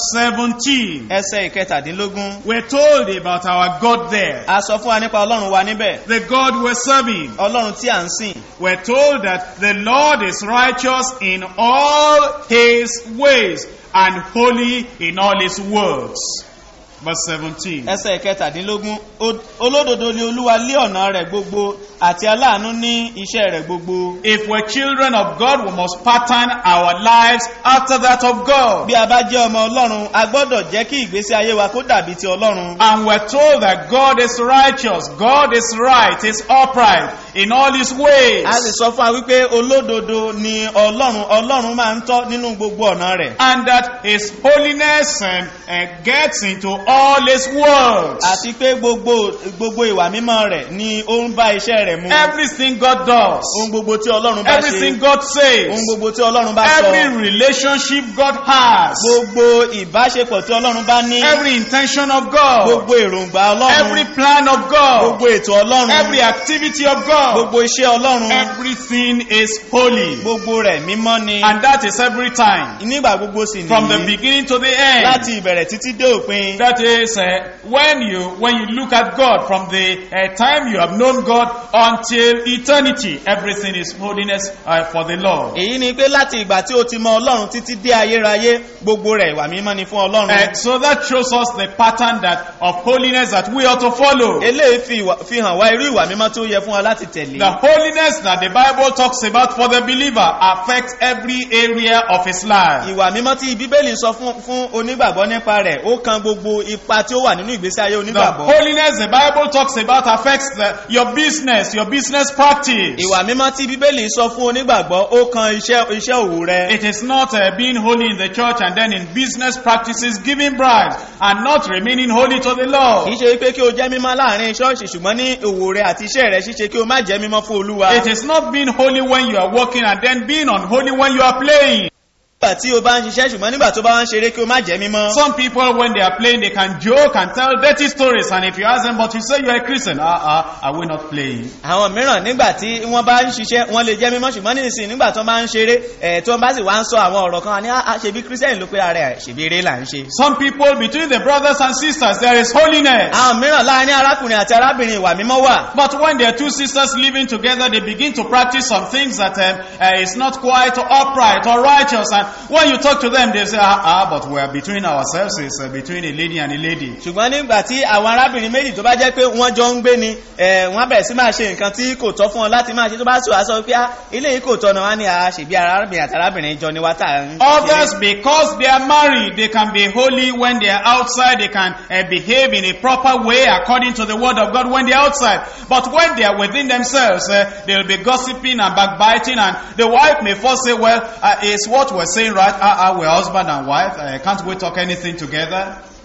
17, ẹsẹ̀ ìkẹtàdínlógún we're told about our God there, a sọ fún wa nípa ọlọ́run wa níbẹ̀ the God we're serving. ọlọ́run tí à ń sìn We're told that the Lord is righteous in all his ways and holy in all his words. Verse 17. ẹsẹ̀ ìkẹtàdínlógún "O- olódodo ni olúwa lé ọ̀nà rẹ̀ gbogbo àti aláàánú ní iṣẹ́ rẹ̀ gbogbo If we're children of God, we must pattern our lives after that of God. bí a bá jẹ́ ọmọ ọlọ́run a gbọ́dọ̀ jẹ́ kí ìgbésí ayé wa kó dàbí ti ọlọ́run And we're told that God is righteous, God is right, is upright in all his ways. a sì sọ fún wa wípé olódodo ni ọlọ́run ọlọ́run máa ń tọ́ nínú gbogbo ọ̀nà rẹ̀ And that his holiness um, uh, gets into all his words. àti pé gbogbo gbogbo ìwà mímọ́ rẹ̀ ni ó ń bá iṣẹ́ rẹ̀ mu Everything God does, ohun gbogbo tí ọlọ́run bá ṣe everything God ohun says, gbogbo tí ọlọ́run bá sọ every relationship God has, gbogbo ìbáṣepọ̀ tí ọlọ́run bá ní every intention of God, gbogbo èròǹgbà every ọlọ́run plan of God, gbogbo ètò ọlọ́run every activity of God, gbogbo iṣẹ́ ọlọ́run everything is holy. gbogbo rẹ̀ mímọ́ ni And that is every time, nígbà gbogbo sì from the nìyí beginning to the end. láti ìbẹ̀rẹ̀ títí dé òpin That is, uh, when you when you look at God from the uh, time you have known God until eternity, everything is holiness uh, for the Lord. èyí ni pé láti ìgbà tí o ti mọ ọlọ́run títí dé ayérayé gbogbo rẹ̀ ìwà mímọ́ ni fún ọlọ́run Uh, so that shows us the pattern that of holiness that we ought to follow. eléyìí fi ìwà- fi hàn wá irú ìwà mímọ́ tó yẹ fún wa láti tẹ̀lé The holiness that the Bible talks about for the believer affects every area of his life. ìwà mímọ́ tí bíbélì sọ fún fún onígbàgbọ́ nípa rẹ̀ ó kan gbogbo ipa tí ó wà nínú ìgbésí ayé The onígbàgbọ́ holiness the Bible talks about affects the, your business, your business practice. ìwà mímọ́ tí bíbélì sọ fún onígbàgbọ́ ó kan iṣẹ́ iṣẹ́ òwò rẹ̀ It is not uh, being holy in the church and then in business practices giving bribes and not remaining holy to the kìí Lord. ṣe wípé kí o jẹ́ mímọ́ láàrin ṣọ́ọ̀ṣì ṣùgbọ́n ní òwò rẹ̀ àti iṣẹ́ rẹ̀ ṣíṣe kí o má jẹ́ mímọ́ fún olúwa It is not being holy when you are working and then being unholy when you are playing. nígbà tí o bá ń ṣiṣẹ́ ṣùgbọ́n nígbà tó bá ń ṣeré kí o má jẹ́ mímọ́ Some people, when they are playing, they can joke and tell dirty stories. And if you ask them, but you say you are a Christian, ah, ah, are we not playing? àwọn mìíràn nígbà tí wọ́n bá ń ṣiṣẹ́ wọ́n lè jẹ́ mímọ́ ṣùgbọ́n nísìnyí nígbà tó bá ń ṣeré ẹ̀ tó bá sì wá ń sọ àwọn ọ̀rọ̀ kan ní "Ah, ṣebí kírísítẹ́nì ló pé ara ẹ̀ ṣèbí eré là ń ṣe. Some people, between the brothers and sisters, there is holiness. àwọn mìíràn láàrin arákùnrin àti arábìnrin ìwà mímọ́ wà But when there are two sisters living together, they begin to practice some things that um, uh, is not quite upright or righteous. And when you talk to them, they say, ah, ah but we are between ourselves. It's uh, between a lady and a lady. ṣùgbọ́n nígbà tí àwọn arábìnrin méjì tó bá jẹ́ pé wọ́n jọ ń gbé ni ẹ̀, wọ́n á bẹ̀rẹ̀ sí máa ṣe nǹkan tí kò tọ́ fún wọn láti máa ṣe tó bá sọ àṣọ pé "Ah, ilé yìí kò tọ́nà wá ní àá ṣèbí arábìnrin àti arábìnrin jọ ni wá tà ń ṣe." Others, because they are married, they can be holy when they are outside. They can uh, behave in a proper way according to the word of God when they are outside. But when they are within themselves, uh, they'll be gossiping and backbiting. And the wife may first say, well, uh, is what we're saying right? Ah, ah, we're husband and wife. Uh, can't we talk anything together?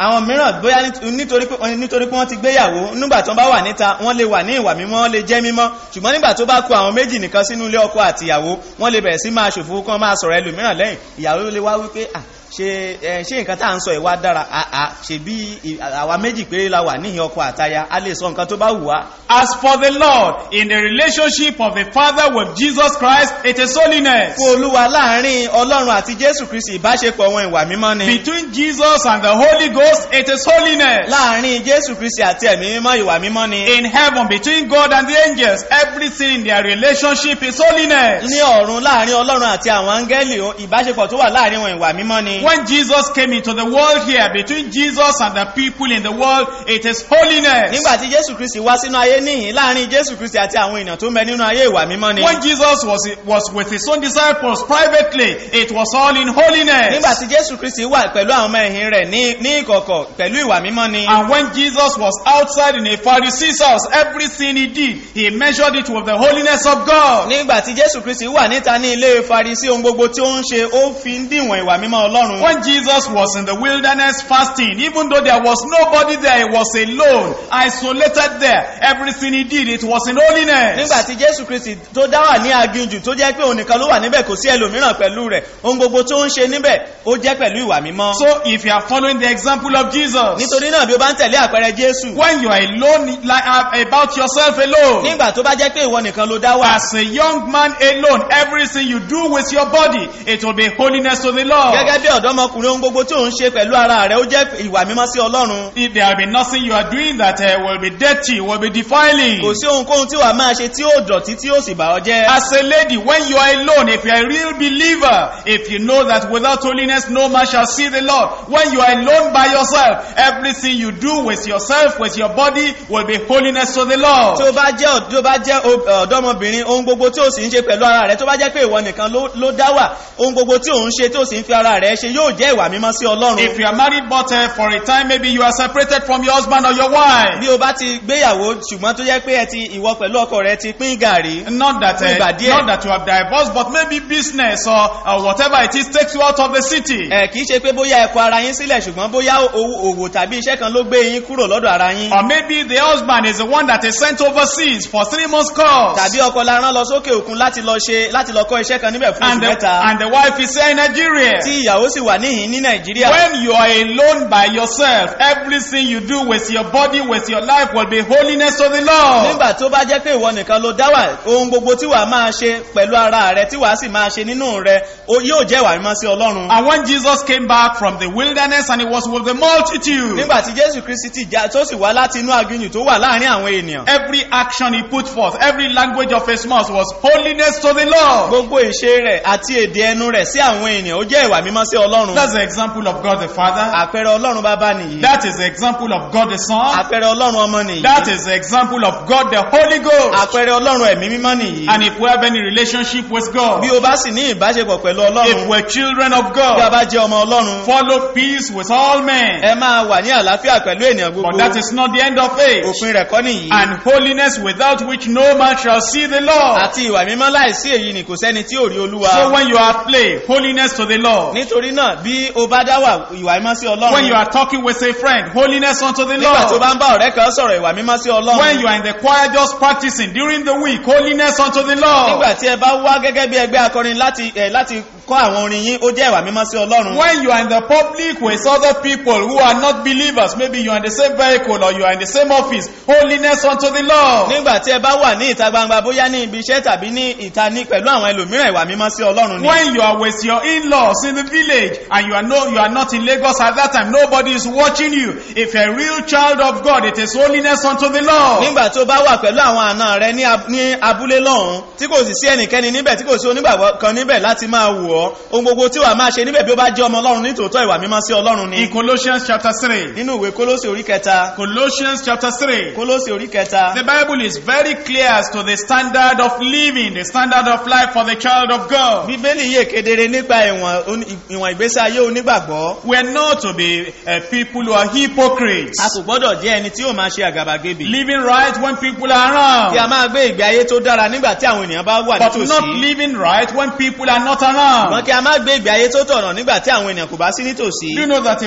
àwọn mìíràn bóyá nít- nítorí pé nítorí pé wọ́n ti gbéyàwó nígbà tó bá wà níta wọ́n lè wà ní ìwà mímọ́ wọ́n lè jẹ́ mímọ́ ṣùgbọ́n nígbà tó bá kó àwọn méjì nìkan sínú ilé ọkọ àti ìyàwó wọ́n lè bẹ̀rẹ̀ sí máa ṣòfò kán máa sọ̀rọ̀ ẹlòmíràn lẹ́yìn ìyàwó lè wá wípé à ṣe ẹ, ṣé nǹkan tá à ń sọ ìwà dára àà ṣe bí ì- àwa méjì péré la wà níhìn ọkọ àtaya a lè sọ nǹkan tó bá wù wá As for the Lord, in the relationship of the Father with Jesus Christ, it is holiness. fún olúwa láàrin ọlọ́run àti jésù kristi ìbáṣepọ̀ wọn ìwà mímọ́ ni Between Jesus and the Holy Ghost, it is holiness. láàrin jésù kristi àti ẹ̀mí mímọ́ ìwà mímọ́ ni In heaven, between God and the angels, everything in their relationship is holiness. ní ọ̀run láàrin ọlọ́run àti àwọn áńgẹ́lì o, ìbáṣepọ̀ tó wà láàrin wọn ìwà mímọ́ ni When Jesus came into the world here, between Jesus and the people in the world, it is holiness. nígbà tí jésù kristi wá sínú ayé níhìn láàrin jésù kristi àti àwọn èèyàn tó ń bẹ nínú ayé ìwà mímọ́ ni When Jesus was, was with his own disciples privately, it was all in holiness. nígbà tí jésù kristi wà pẹ̀lú àwọn ọmọ ẹ̀yìn rẹ̀ ní ní ìkọ̀kọ̀ pẹ̀lú ìwà mímọ́ ni And when Jesus was outside in a Pharisee's house, everything he did, he measured it with the holiness of God. nígbà tí jésù kristi wà níta ní ilé farisí ohun gbogbo tí ó ń ṣe ó fi ń díwọ̀n ìwà mímọ́ ọlọ́run When Jesus was in the wilderness fasting, even though there was nobody there, he was alone, isolated there. Everything he did, it was in holiness. nígbà tí jésù kristi tó dá wà ní aginjù tó jẹ́ pé òun nìkan ló wà níbẹ̀ kò sí ẹlòmíràn pẹ̀lú rẹ̀ ohun gbogbo tó ń ṣe níbẹ̀ ó jẹ́ pẹ̀lú ìwà mímọ́ So if you are following the example of Jesus, nítorí náà bí ó bá ń tẹ̀lé àpẹẹrẹ jésù when you are alone, like uh, about yourself alone, nígbà tó bá jẹ́ pé ìwọ nìkan ló dá wà as a young man alone, everything you do with your body, it will be holiness to the Lord. gẹ́gẹ́ bí ọ̀dọ́mọkùnrin ohun gbogbo tí ò ń ṣe pẹ̀lú ara rẹ̀ ó jẹ́ ìwà mímọ́ sí ọlọ́run If there will be nothing you are doing that uh, will be dirty, will be defiling. kò sí ohunkóhun tí wàá máa ṣe tí ó dọ̀tí tí ó sì bà ọ́ jẹ́ As a lady, when you are alone, if you are a real believer, if you know that without holiness no man shall see the Lord, when you are alone by yourself, everything you do with yourself, with your body, will be holiness to the tí Lord. ó bá jẹ́ ọ̀d- tí ó bá jẹ́ o- ọ̀dọ́mọbìnrin ohun gbogbo tí ó sì ń ṣe pẹ̀lú ara rẹ̀ tó bá jẹ́ pé ìwọ nìkan ló- ló dá wà ohun gbogbo tí ò ń ṣe tí ó sì ń fi ara rẹ̀ ṣe yóò jẹ́ ìwà mímọ́ sí ọlọ́run If you are married but uh, for a time, maybe you are separated from your husband or your wife. bí o bá ti gbéyàwó ṣùgbọ́n tó jẹ́ pé ẹ ti ìwọ pẹ̀lú ọkọ rẹ ti pín gàrí Not that, Fún ìgbà uh, díẹ̀. not that you have divorced, but maybe business or, or whatever it is takes you out of the city. ẹ kìí ṣe pé bóyá ẹ kọ ara yín sílẹ̀ ṣùgbọ́n bóyá owó- òwò tàbí iṣẹ́ kan ló gbé yín kúrò lọ́dọ̀ ara yín Or maybe the husband is the one that is sent overseas for three months course. tàbí ọkọ la rán lọ sókè òkun láti lọ ṣe láti lọ kọ́ iṣẹ́ kan níbẹ̀ fún oṣù and the, mẹ́ta and the wife is here in Nigeria. tí ìyàwó sì wà níhìn ní nàìjíríà When you are alone by yourself, everything you do with your body, with your life will be holiness to the Lord. nígbà tó bá jẹ́ pé ìwọ nìkan ló dá wà ohun gbogbo tí wàá máa ṣe pẹ̀lú ara rẹ tí wàá sì máa ṣe nínú rẹ ó- yóò jẹ́ ìwà mímọ́ sí ọlọ́run And when Jesus came back from the wilderness and he was with the multitude, nígbà tí jésù kristi ti já tó sì wá láti inú aginjù tó wà láàrin àwọn ènìyàn every action he put forth, every language of his mouth was holiness to the Lord. gbogbo ìṣe rẹ̀ àti èdè ẹnu rẹ̀ sí àwọn ènìyàn ó jẹ́ ìwà mímọ́ sí ọlọ́run That's the example of God the Father. àpẹẹrẹ ọlọ́run bàbá nìyí That is the example of God the Son. àpẹẹrẹ ọlọ́run ọmọ nìyí That is the example of God the Holy Ghost. àpẹẹrẹ ọlọ́run ẹ̀mí mímọ́ nìyí And if we have any relationship with God, bí o bá sì ní ìbáṣepọ̀ pẹ̀lú if ọlọ́run we're children of bí a God, bá jẹ́ ọmọ ọlọ́run follow peace with all men. ẹ máa wà ní àlàáfíà pẹ̀lú ènìyàn But gbogbo that is not the end of it. òpin rẹ̀ kọ́ nìyí And holiness without which no man shall see the Lord. àti ìwà mímọ́ láìsí èyí ni kò sẹ́ni tí ò rí olúwa So when you are at play, holiness to the Lord. nítorí náà bí o bá dá wà ìwà mímọ́ sí When ọlọ́run you are talking with a friend, holiness unto the nígbà tó Lord. bá ń bá ọ̀rẹ́ kan sọ̀rọ̀ ìwà mímọ́ sí When ọlọ́run you are in the choir just practicing during the week, holiness unto the Lord. nígbà tí ẹ bá wá gẹ́gẹ́ bí ẹgbẹ́ akọrin láti ẹ̀ láti kọ́ àwọn orin yín ó jẹ́ ìwà mímọ́ sí ọlọ́run When you are in the public with other people who are not believers, maybe you are in the same vehicle or you are in the same office, holiness unto the Lord. nígbà tí ẹ bá wà ní ìta gbangba bóyá ní ibi iṣẹ́ tàbí ní ìta ní pẹ̀lú àwọn ẹlòmíràn ìwà mímọ́ sí ọlọ́run ni When you are with your in-laws in the village and you are no, you are not in Lagos at that time, nobody is watching you. If you're a real child of God, it is holiness unto the Lord. nígbà tó bá wà pẹ̀lú àwọn àna rẹ ní ab- ní abúlé lọ́hùn tí kò sì sí ẹnikẹ́ni níbẹ̀ tí kò sí onígbàgbọ́ kan níbẹ̀ láti máa wù ọ́ ohun gbogbo tí wàá máa ṣe níbẹ̀ bí ó bá jẹ́ ọmọ ọlọ́run nítòótọ́ ìwà mímọ́ sí ọlọ́run ni In Colossians chapter 3, nínú ìwé kólósì orí kẹta Colossians chapter 3, kólósì orí kẹta the Bible is very clear as to the standard of living, the standard of life for the child of God. bíbélì yé kedere nípa ìwọ̀n oní- ìwọ̀n ìgbésí ayé onígbàgbọ́ We are not to be uh, people who are hypocrites. a kò gbọ́dọ̀ jẹ́ ẹni tí yóò máa ṣe àgàbàgebè Living right when people are kí a around, máa gbé ìgbé ayé tó dára nígbà tí àwọn ènìyàn bá wà but not nítòsí living right when people are not ṣùgbọ́n around. kí a máa gbé ìgbé ayé tó tọ̀nà nígbà tí àwọn ènìyàn kò bá sí nítòsí Do you know that if we're doing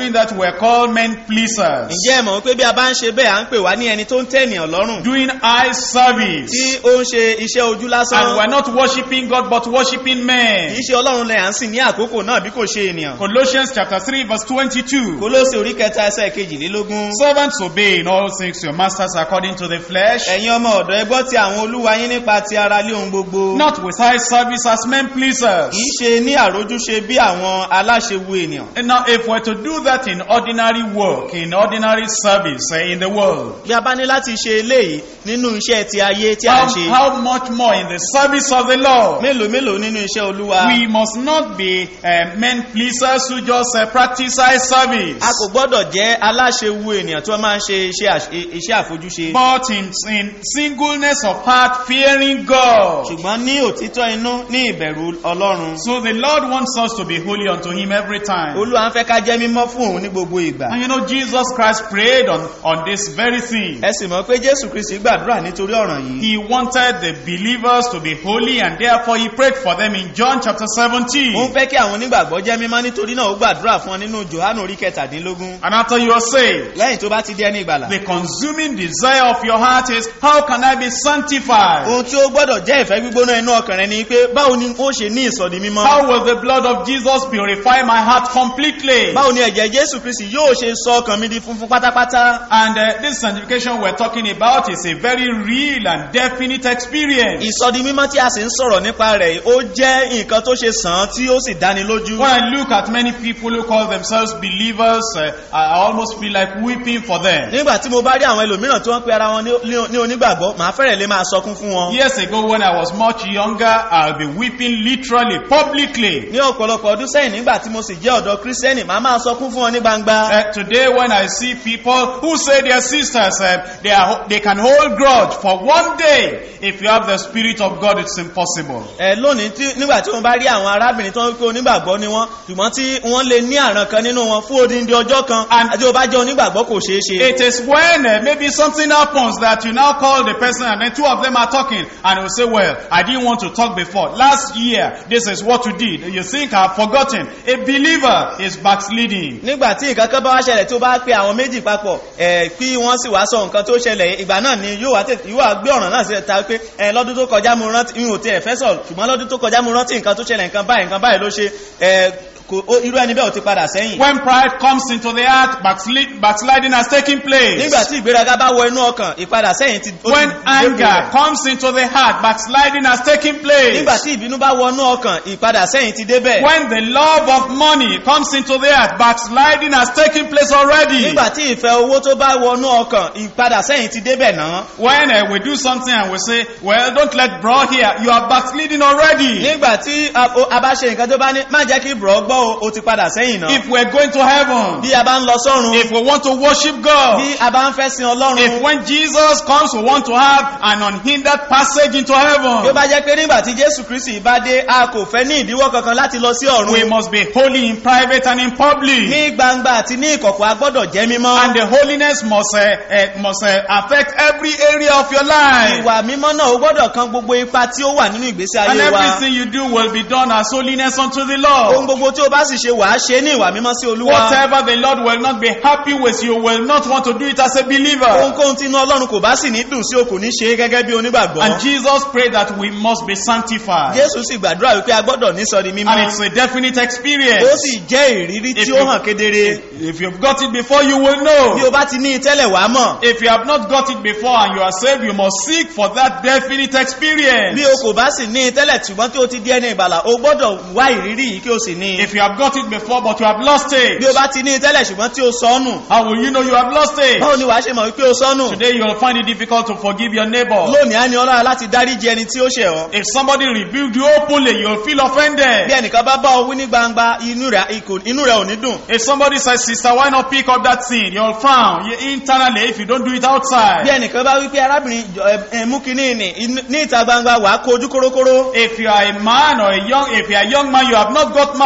doing that, we're called men pleasers. ǹjẹ́ ẹ mọ̀ pé bí a bá ń ṣe bẹ́ẹ̀ à ń pè wá ní ẹni tó ń tẹ́ ènìyàn lọ́rùn Doing eye service. tí ó ń ṣe iṣẹ́ ojú lásán And we're not worshiping God, but worshiping men. kìí ṣe ọlọ́run lẹ̀ à ń sìn ní àkókò náà bí kò ṣe ènìyàn Colossians chapter 3 verse 22. kólósì orí kẹta ẹsẹ̀ kejìlélógún Servants obey in all things your masters according to the flesh, ẹ̀yin ọmọ ọ̀dọ́ ẹ gbọ́ ti àwọn olúwa yín nípa ti ara lé ohun gbogbo not with eye service as men pleasers. kìí ṣe ní àrójúṣe bí àwọn aláṣewu ènìyàn And now if we're to do that in ordinary work, in ordinary service eh, in the world, bí a bá ní láti ṣe eléyìí nínú iṣẹ́ ti ayé tí a how, ń ṣe how much more in the service of the Lord? mélòó mélòó nínú iṣẹ́ olúwa We must not be uh, men pleasers who just uh, practice eye service. a kò gbọ́dọ̀ jẹ́ aláṣewu ènìyàn tí wọ́n máa ń ṣe iṣẹ́ àṣ- iṣẹ́ àfojúṣe But in, in singleness of heart, fearing God. ṣùgbọ́n ní òtítọ́ inú ní ìbẹ̀rù ọlọ́run So the Lord wants us to be holy unto Him every time. olúwa ń fẹ́ ká jẹ́ mímọ́ fún òun ní gbogbo ìgbà And you know, Jesus Christ prayed on, on this very thing. ẹ sì mọ̀ pé jésù kristi gbàdúrà nítorí ọ̀ràn yìí He wanted the believers to be holy and therefore He prayed for them in John chapter ó ń 17. fẹ́ kí àwọn onígbàgbọ́ jẹ́ mímọ́ nítorí náà ó gbàdúrà fún ọ nínú johannu orí kẹtàdínlógún And after you are saved, lẹ́yìn tó bá ti di ẹni ìgbàlà the consuming desire of your heart is, how can I be sanctified? ohun tí ó gbọ́dọ̀ jẹ́ ìfẹ́ gbígbóná inú ọkàn rẹ ni pé báwo ni ó ṣe ní ìsọ̀dí mímọ́ How will the blood of Jesus purify my heart completely? báwo ni ẹ̀jẹ̀ jésù kristi yóò ṣe sọ ọkàn mi di funfun pátápátá And uh, this sanctification we're talking about is a very real and definite experience. ìsọ̀dí mímọ́ tí a sì ń sọ̀rọ̀ nípa rẹ̀ ó jẹ́ nǹkan tó ṣe sàn án tí ó sì dáni lójú When I look at many people who call themselves believers, uh, I almost feel like weeping for them. nígbà tí mo bá rí àwọn ẹlòmíràn tí wọ́n pe ara wọn ní- ní- ní onígbàgbọ́ màá fẹ́rẹ̀ lè máa sọkún fún wọn Years ago, when I was much younger, I'll be weeping literally, publicly. ní ọ̀pọ̀lọpọ̀ ọdún sẹ́yìn nígbà tí mo sì jẹ́ ọ̀dọ́ kírísítẹ́nì màá máa sọkún fún wọn ní gbangba Uh, today, when I see people who say their sisters, uh, they, are, they can hold grudge for one day, if you have the Spirit of God, it's impossible. ẹ lónìí tí nígbà tí wọ́n bá rí àwọn arábìnrin tó ń pé onígbàgbọ́ ni wọ́n ṣùgbọ́n tí wọ́n lè ní àràn kan nínú wọn fún odindi ọjọ́ kan And- àti ó bá jẹ́ onígbàgbọ́ kò ṣeé ṣe It is when uh, maybe something happens that you now call the person and then two of them are talking and will say, well, I didn't want to talk before. Last year, this is what you did. You think I've forgotten. A believer is backsliding. nígbà tí nǹkan kan bá wá ṣẹlẹ̀ tí ó bá pe àwọn méjì papọ̀ ẹ̀ kí wọ́n sì wá sọ nǹkan tó ṣẹlẹ̀ ìgbà náà ni yóò wá tètè yóò wá gbé ọ̀ràn náà sí ta pé ẹ̀ lọ́dún tó kọjá mo rántí mi ò tiẹ̀ fẹ́ sọ̀rọ̀ ṣùgbọ́n lọ́dún tó kọjá mo rántí nǹkan tó ṣẹlẹ̀ nǹkan báyìí nǹkan báyìí ló ṣe ẹ̀ kò ó- irú ẹni bẹ́ẹ̀ ò ti padà sẹ́yìn When pride comes into the heart, backslid, backsliding has taken place. nígbà tí ìgbéraga bá wọ inú ọkàn ìpadà sẹ́yìn ti ó ti When dé anger rẹ̀. comes into the heart, backsliding has taken place. nígbà tí ìbínú bá wọ inú ọkàn ìpadà sẹ́yìn ti débẹ̀ When the love of money comes into the heart, backsliding has taken place already. nígbà tí ìfẹ́ owó tó bá wọ inú ọkàn ìpadà sẹ́yìn ti débẹ̀ náà When uh, we do something and we say, well, don't let bro hear, you are backsliding already. nígbà tí a o- a bá ṣe nǹkan tó bá ní má jẹ́ kí bùrọ̀ gbọ́ o, o ti padà sẹ́yìn náà If we're going to heaven, bí a bá ń lọ sọ́run if we want to worship God, bí a bá ń fẹ́ sin ọlọ́run if when Jesus comes, we want to have an unhindered passage into bí ó heaven, bá jẹ́ pé nígbà tí jésù kristi bá dé a kò fẹ́ ní ìdíwọ́ kankan láti lọ sí we ọ̀run must be holy in private and in public. ní gbangba àti ní ìkọ̀kọ̀ a gbọ́dọ̀ jẹ́ mímọ́ And the holiness must, uh, uh, must uh, affect every area of your life. ìwà mímọ́ náà ó gbọ́dọ̀ kan gbogbo ipa tí ó wà nínú ìgbésí And ayé wa everything you do will be done as holiness unto the ohun Lord. gbogbo tí ó bá sì ṣe wàá ṣe ní ìwà mímọ́ sí olúwa Whatever the Lord will not be happy with, you will not want to do it as a believer. ohunkóhun tí inú ọlọ́run kò bá sì ní dùn sí o kò ní ṣe é gẹ́gẹ́ bí onígbàgbọ́ And Jesus prayed that we must be sanctified. jésù sì gbàdúrà wípé a gbọ́dọ̀ ní sọ di mímọ́ And it's a definite ó experience. sì jẹ́ ìrírí tí If ó you- hàn kedere If you've got it before, you will bí know. o bá ti ní i tẹ́lẹ̀ wàá mọ̀ If you have not got it before and you are saved, you must seek for that definite experience. bí o kò bá sì ní i tẹ́lẹ̀ ṣùgbọ́n tí o ti di ẹni ìgbàlà o gbọ́dọ̀ wá ìrírí yìí kí o sì ní i If you have got it before but you have lost bí o it, bá ti ní i tẹ́lẹ̀ ṣùgbọ́n tí o sọnù how will you know you have lost it? báwo ni wàá ṣe mọ̀ wípé o sọnù Today you will find it difficult to forgive your neighbor. lónìí á ní ọlọ́run láti dáríji ẹni tí ó ṣẹ̀ ọ́ If somebody rebuked you openly, you'll feel bí offended. ẹnìkan bá bá ọ wí ní gbangba inú rẹ̀ ikò- inú rẹ̀ ò ní dùn If somebody says, sister, why not pick up that thing? You'll frown You- internally if you don't do it bí outside. ẹnìkan bá wípé arábìnrin jọ- ẹ- ẹ, mú kínní ní inú- ní ìta gbangba wàá kó ojú kórókóró If you are a man or a young, if you are a young man, you have not got married, there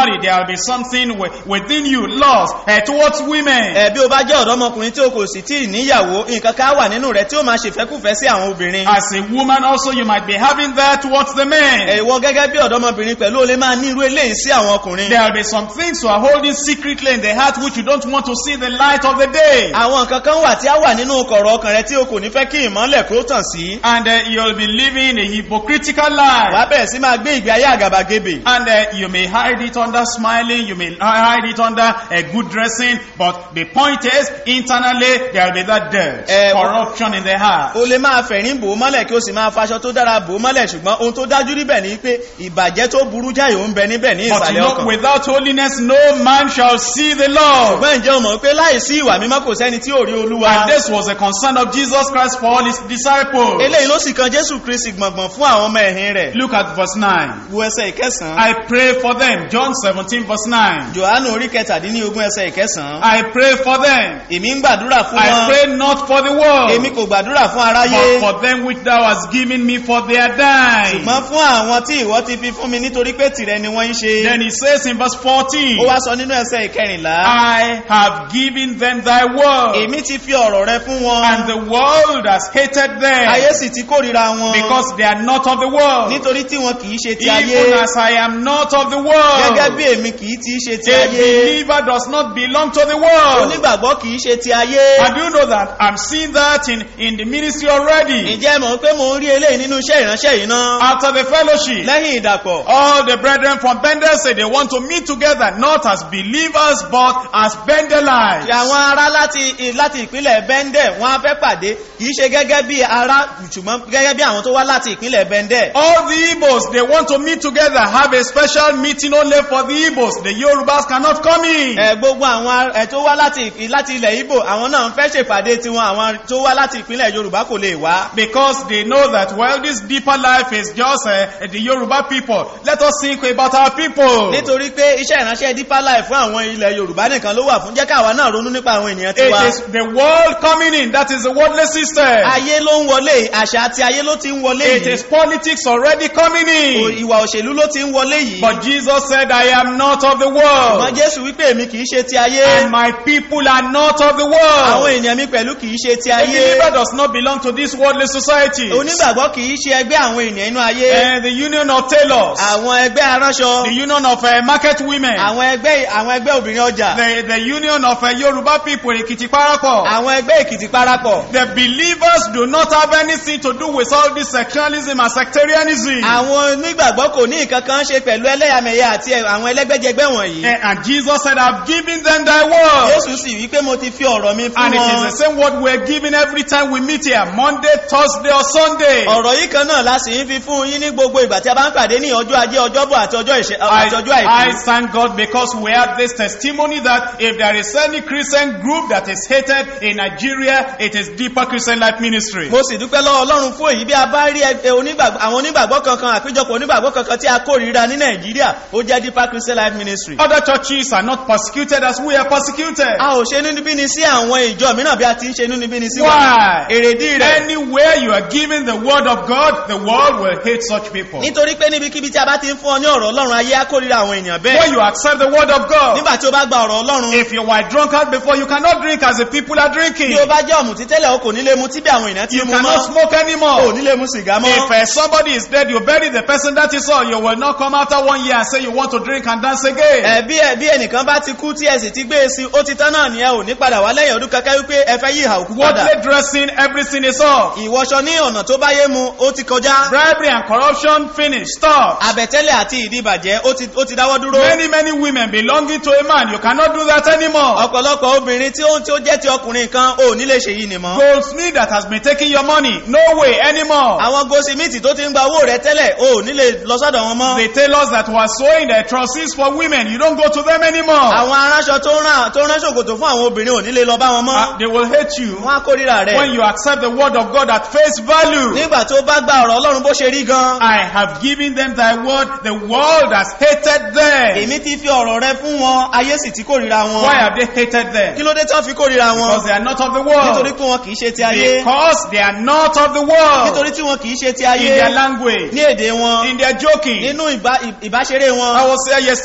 will be something wi- within you, lost uh, towards women. ẹ bí o bá jẹ́ ọ̀dọ́mọkùnrin tí o kò sì tí ì níyàwó nǹkan ká wà nínú rẹ̀ tí ó máa ṣèfẹ́kùfẹ́ sí àwọn obìnrin As a woman also, you might be having that towards the men. ẹ̀wọ́ gẹ́gẹ́ bí ọ̀dọ́mọbìnrin pẹ̀lú o lè máa ní irú eléyìí sí àwọn ọkùnrin There will be some things you are holding secretly in the heart which you don't want to see the light of the day. àwọn nǹkan kan wà tí a wà nínú kọ̀rọ̀ ọkàn rẹ tí o kò ní fẹ́ kí ìmọ́lẹ̀ kó tàn sí And uh, you'll be living a hypocritical wà á life. bẹ̀rẹ̀ sí máa gbé ìgbé ayé àgàbàgebè And uh, you may hide it under smiling, you may hide it under uh, good dressing, but the point is, internally, there will be that dirt, Eh, corruption in the heart. o lè máa fẹ̀rín bò ó mọ́lẹ̀ kí o sì máa faṣọ tó dára bò ó mọ́lẹ̀ ṣùgbọ́n ohun tó dájú níbẹ̀ ni pé ìbàjẹ́ tó burú jáì ó ń bẹ níbẹ̀ ní But you ìsàlẹ̀ know, ọkàn without holiness, no man shall see the Lord. ṣùgbọ́n ǹjẹ́ o mọ̀ pé láìsí ìwà mímọ́ kò sẹ́ni tí ò rí olúwa And this was a concern of Jesus Christ for all his disciples. eléyìí ló sì kan jésù kristi gbọ̀ngbọ̀n fún àwọn ọmọ ẹ̀yìn rẹ̀ Look at verse 9. wo ẹsẹ̀ ìkẹsàn-án I pray for them. John 17 verse 9. johannu orí kẹtàdínlógún ẹsẹ̀ ìkẹsàn-án I pray for them. èmi ń gbàdúrà fún I wọn pray not for the world, èmi kò gbàdúrà fún but aráyé for them which thou hast given me for their dying. ṣùgbọ́n fún àwọn tí ìwọ ti fi fún mi nítorí pé tìrẹ ni wọ́n ń ṣe Then he says in verse 14, ó wá sọ nínú ẹsẹ̀ ìkẹrìnlá I have given them thy word, èmi ti fi ọ̀rọ̀ rẹ fún wọn and the world has hated ayé them sì ti kórìíra wọn because they are not of the world, nítorí tí wọn kìí ṣe ti ayé even as I am not of the gẹ́gẹ́ bí world. èmi kìí ti ṣe ti A ayé believer does not belong to the world. onígbàgbọ́ kìí ṣe ti ayé And you know that I'm seeing that in, in the ministry already. ǹjẹ́ mọ̀ pé mo ń rí eléyìí nínú iṣẹ́ ìránṣẹ́ yìí náà After the fellowship, lẹ́yìn ìdàpọ̀ all the brethren from Bendel say they want to meet together, not as believers, but as Bendelites. àwọn ará láti láti ìpínlẹ̀ bẹ́ndẹ̀ wọ́n á fẹ́ pàdé kìí ṣe gẹ́gẹ́ bí ará ṣùgbọ́n gẹ́gẹ́ bí àwọn tó wá láti ìpínlẹ̀ bẹ́ndẹ̀ All the Igbos, they want to meet together, have a special meeting only for the Igbos. The Yorubas cannot come in. ẹ gbogbo àwọn ẹ tó wá láti ìpín- láti ilẹ̀ Ìgbò àwọn náà ń fẹ́ ṣèpàdé tiwọn àwọn tó wá láti ìpínlẹ̀ Yorùbá kò lè wá Because they know that, well, this deeper life is just uh, the Yoruba people. Let us think about our people. nítorí pé iṣẹ́ ìránṣẹ́ Deeper Life fún àwọn ilẹ̀ Yorùbá nìkan ló wà fún jẹ́ káwa náà ronú nípa àwọn ènìyàn It tiwa is the world coming in. That is the worldly system. ayé ló ń wọlé àṣà àti ayé ló ti ń wọlé It yìí is politics already coming O- in. ìwà òṣèlú ló ti ń wọlé yìí But Jesus said, I am not of the ṣùgbọ́n world. Jésù wípé èmi kìí ṣe ti ayé And my people are not of the àwọn world. ènìyàn mi pẹ̀lú kìí ṣe ti A ayé believer does not belong to this worldly society. onígbàgbọ́ kìí ṣe ẹgbẹ́ àwọn ènìyàn inú ayé And the union of tailors, àwọn ẹgbẹ́ aránṣọ the union of uh, market women, àwọn ẹgbẹ́ àwọn ẹgbẹ́ obìnrin ọjà the, the union of uh, Yoruba people, Ekiti Parako. àwọn ẹgbẹ́ Èkìtì parapọ̀ The believers do not have anything to do with all this sectionalism and sectarianism. àwọn onígbàgbọ́ kò ní nǹkan kan ṣe pẹ̀lú ẹlẹ́yàmẹ̀yà àti àwọn ẹlẹ́gbẹ́jẹgbẹ́ wọ̀nyí And, and Jesus said, I've given them thy word. Jésù sì wí pé mo ti fi ọ̀rọ̀ mi fún And it is wọn the same word we're giving every time we meet here, Monday, Thursday, or Sunday. ọ̀rọ̀ yìí kan náà la sì ń fi fún yín ní gbogbo ìgbà tí a bá ń pàdé ní ọjọ́ ajé ọjọ́bọ̀ àti ọjọ́ ìṣe I, àti ọjọ́ I àìkú thank God because we have this testimony that if there is any Christian group that is hated in Nigeria, it is Deeper Christian Life Ministry. mo sì dúpẹ́ lọ́wọ́ Ọlọ́run fún èyí bí a bá rí ẹgbẹ́ onígbàgbọ́ àwọn onígbàgbọ́ kankan àpéjọpọ̀ onígbàgbọ́ kankan tí a kórìíra ní Nàìjíríà ó jẹ́ Deeper Christian Life Ministry Other churches are not persecuted as we are persecuted. a ò ṣe inúnibíni sí àwọn ìjọ mìíràn bí a ti ń ṣe inúnibíni sí wa Why? èrèdí rẹ̀ Anywhere you are giving the word of God, the world will hate such people. nítorí pé níbikíbi tí a bá ti ń fún ọ ní ọ̀rọ̀ Ọlọ́run ayé á kórìíra àwọn èèyàn bẹ́ẹ̀ When you accept the word of God, nígbà tí o bá gba ọ̀rọ̀ Ọlọ́run if you were drunkard before, you cannot drink as the people are drinking. bí o bá jẹ́ ọ̀mùtí tẹ́lẹ̀ o kò ní lè mu tí bí àwọn èèyàn ti You mu cannot mọ́ smoke o anymore. ní lè mu sìgá mọ́ If uh, somebody is dead, you bury the person that is all. You will not come after one year and say you want to drink and dance again. ẹ bí ẹ bí ẹnìkan bá ti kú tí ẹ sì ti gbé e sí ó ti tán náà ni ẹ ò ní padà wá lẹ́yìn ọdún kankan wípé ẹ fẹ́ yí ìhà òkú padà Worldly dressing, everything is off. ìwọṣọ ní ọ̀nà tó bá yé mu ó ti kọjá Bribery and corruption, finish, stop. àbẹ̀tẹ́lẹ̀ àti ìdíbàjẹ́ ó ti ó ti dáwọ́ dúró Many, many women belonging to a man, you cannot do that anymore. ọ̀pọ̀lọpọ̀ obìnrin tí ó tí ó jẹ́ ti ọkùnrin kan ò ní lè ṣe yìí nìmọ́ Goldsmith that has been taking your money, no way anymore. àwọn gosimiti tó ti ń gba owó rẹ tẹ́lẹ̀ ò ní lè lọ sọ́dọ̀ wọn mọ́ The tailors that were sewing the trousers for women, you don't go to them anymore. àwọn aránṣọ tó rán tó rán ṣòkòtò fún àwọn obìnrin ò ní lè lọ bá wọn mọ́ Uh, they will hate you wọn á kórìíra rẹ̀ when you accept the word of God at face value. nígbà tó bá gba ọ̀rọ̀ Ọlọ́run bó ṣe rí gan I have given them thy word, the world has hated them. èmi ti fi ọ̀rọ̀ rẹ fún wọn ayé sì ti kórìíra wọn Why have they hated kí them? ló dé tán fi kórìíra wọn Because they are not of the nítorí world. pé wọn kìí ṣe ti ayé Because they are not of the world. nítorí tí wọn kìí ṣe ti In ayé their language, ní èdè wọn in their joking. nínú ìbá- ìbáṣeré I wọn was there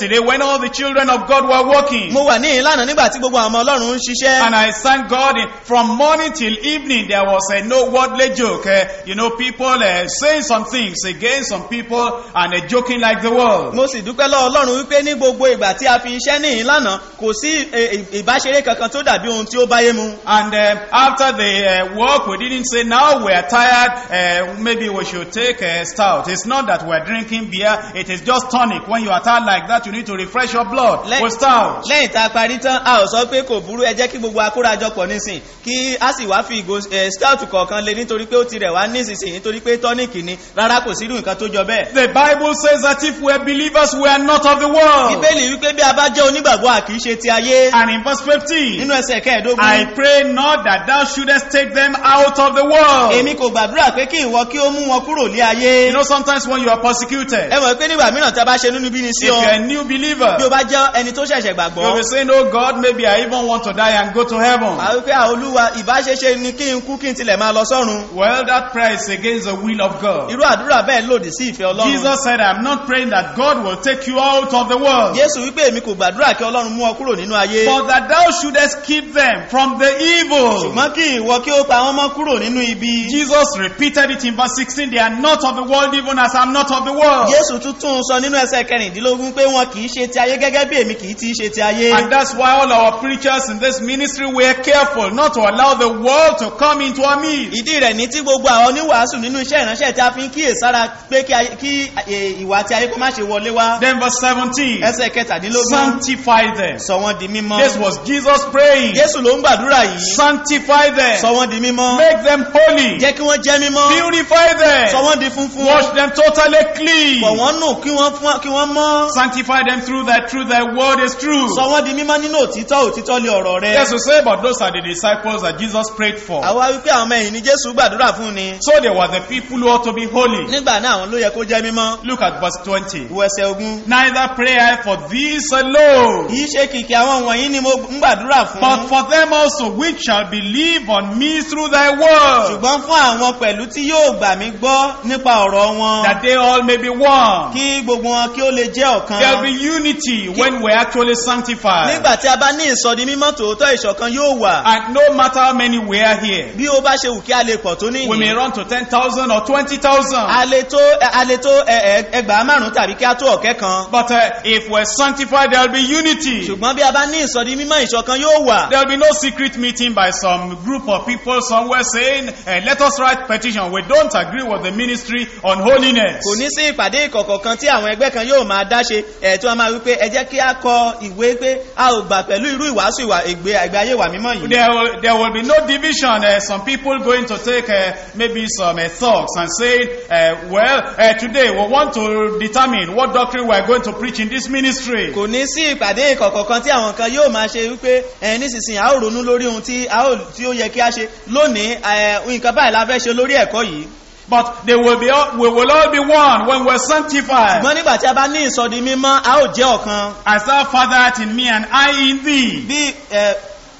yesterday when all the children of God were working. mo wà ní ìlànà nígbà tí gbogbo àwọn ọmọ ọlọ́run ń ṣiṣẹ́ And I thank God in- from morning till evening there was a no wordly joke. Uh, you know, people uh, saying some things against some people and uh, joking like the world. mo sì dúpẹ́ lọ́wọ́ ọlọ́run wípé ní gbogbo ìgbà tí a fi iṣẹ́ ní ìlànà kò sí eh, ì- ìbáṣeré kankan tó dàbí ohun tí ó báyé mu And uh, after the uh, work, we didn't say now we are tired, uh, maybe we should take a stout. It's not that we're drinking beer, it is just tonic. When you are tired like that, you need to refresh your blood Le- with stout. lẹ́yìn tá a parí tán a ò sọ pé kò burú ẹ jẹ́ kí gbogbo akórajọpọ̀ nísìn kí a sì wá fi ìgò eh, stout kọ̀ọ̀kan lé nítorí pé ó ti rẹ̀ wá nísinsìnyí nítorí pé tọ́níìkì ni rárá kò sírú nǹkan tó jọ bẹ́ẹ̀ The Bible says that if we're believers, we are not of the world. bíbélì wípé bí a bá jẹ́ onígbàgbọ́ à kìí ṣe ti ayé And in verse 15, nínú ẹsẹ̀ kẹẹ̀ẹ́dógún I pray not that thou shouldest take them out of the world. èmi kò gbàdúrà pé kí ìwọ kí ó mú wọn kúrò lé ayé You know, sometimes when you are persecuted, ẹ mọ̀ pé nígbà mìíràn tí a bá ṣe nínú bí ni sí if ọ you're a new believer, bí o bá jẹ́ ẹni tó ṣẹ̀ṣẹ̀ you'll gbàgbọ́ be saying, Oh God, maybe I even want to die and go to heaven. àwọn pé àwọn olúwa ìbáṣeṣe ni kí n kú kí n tilẹ̀ máa lọ sọ́run Well, that prayer is against the will of God. irú àdúrà bẹ́ẹ̀ lòdì sí ìfẹ́ ọlọ́run Jesus said, I'm not praying that God will take you out of the world, jésù wípé èmi kò gbàdúrà kí ọlọ́run mú ọ kúrò nínú ayé but that thou shouldest keep them from the evil. ṣùgbọ́n kí ìwọ kí ó pa wọ́n mọ́ kúrò nínú ibi Jesus repeated it in verse 16, they are not of the world even as I'm not of the world. jésù tún tún sọ nínú ẹsẹ̀ kẹrìndínlógún pé wọn kì í ṣe ti ayé gẹ́gẹ́ bí èmi kì í ti ṣe ti ayé And that's why all our preachers in this ministry were careful not to allow the world to come into our midst. ìdí rẹ̀ ní tí gbogbo àwọn oníwàásù nínú iṣẹ́ ìránṣẹ́ tí a fi ń kíyèsára pé kí ayé- kí eh, ìwà ti ayé kó má ṣe wọlé wá Then verse 17, ẹsẹ̀ kẹtàdínlógún sanctify them. sọ wọ́n di mímọ́ This was Jesus praying. jésù ló ń gbàdúrà yìí Sanctify sọ them. wọ́n di mímọ́ Make them holy. jẹ́ kí wọ́n jẹ́ mímọ́ Purify sọ them. wọ́n di funfun Wash them totally clean. fọ̀ wọ́n nù kí wọ́n fún- kí wọ́n mọ́ Sanctify them through that truth. Thy word is true. sọ wọ́n di mímọ́ nínú òtítọ́ òtítọ́ lé ọ̀rọ̀ rẹ Yes, we say, but those are the disciples that Jesus prayed for. àwa wípé àwọn ọmọ ẹ̀yìn ni jésù gbàdúrà fún ni So they were the people who ought to be holy. nígbà náà àwọn ló yẹ kó jẹ́ mímọ́ Look at verse 20. wo ẹsẹ̀ ogun Neither pray I for these alone, kìí ṣe kìkì àwọn wọ̀nyí ni mo ń gbàdúrà fún but for them also which shall believe on me through thy word, ṣùgbọ́n fún àwọn pẹ̀lú tí yóò gbà mí gbọ́ nípa ọ̀rọ̀ wọn that they all may be one. kí gbogbo wọn kí ó lè jẹ́ ọ̀kan There'll be unity when we're actually sanctified. nígbà tí a bá ní ìsọdi mímọ́ tòótọ́ ìṣọ̀kan yóò wà And no matter how many we are here, bí ó bá ṣe wù kí a lè pọ̀ tó we may níyìn run to 10,000 or 20,000. a lè tó a lè tó ẹ- ẹ- ẹgbàá márùn tàbí kí a tó ọ̀kẹ́ kan But uh, if we're sanctified, there'll be unity. ṣùgbọ́n bí a bá ní ìsọdi mímọ́ ìṣọ̀kan yóò wà There'll be no secret meeting by some group of people somewhere saying, uh, let us write petition. We don't agree with the ministry on holiness. kò ní sí ìpàdé ìkọ̀kọ̀ kan tí àwọn ẹgbẹ́ kan yóò máa dáṣe ẹ̀ tí wọ́n máa wípé ẹ jẹ́ kí a kọ ìwé pé a ò gbà pẹ̀lú irú ìwàásù ìwà ìgbé ìgbé ayé ìwà mímọ́ yìí There will, there will be no division. Uh, some people going to take uh, maybe some uh, thoughts and say, uh, well, uh, today we want to determine what doctrine we are going to preach in this ministry. kò ní sí ìpàdé ìkọ̀kọ̀ kan tí àwọn kan yóò máa ṣe wípé ẹ nísinsìnyí a ó ronú lórí ohun tí a ó tí ó yẹ kí a ṣe lónìí ẹ nǹkan báyìí la fẹ́ ṣe lórí ẹ̀kọ́ yìí But they will be all, we will all be one when we're sanctified. ṣùgbọ́n nígbà tí a bá ní ìsọdi mímọ́ a ó jẹ́ ọ̀kan As thou Father art in me and I in thee. bí ẹ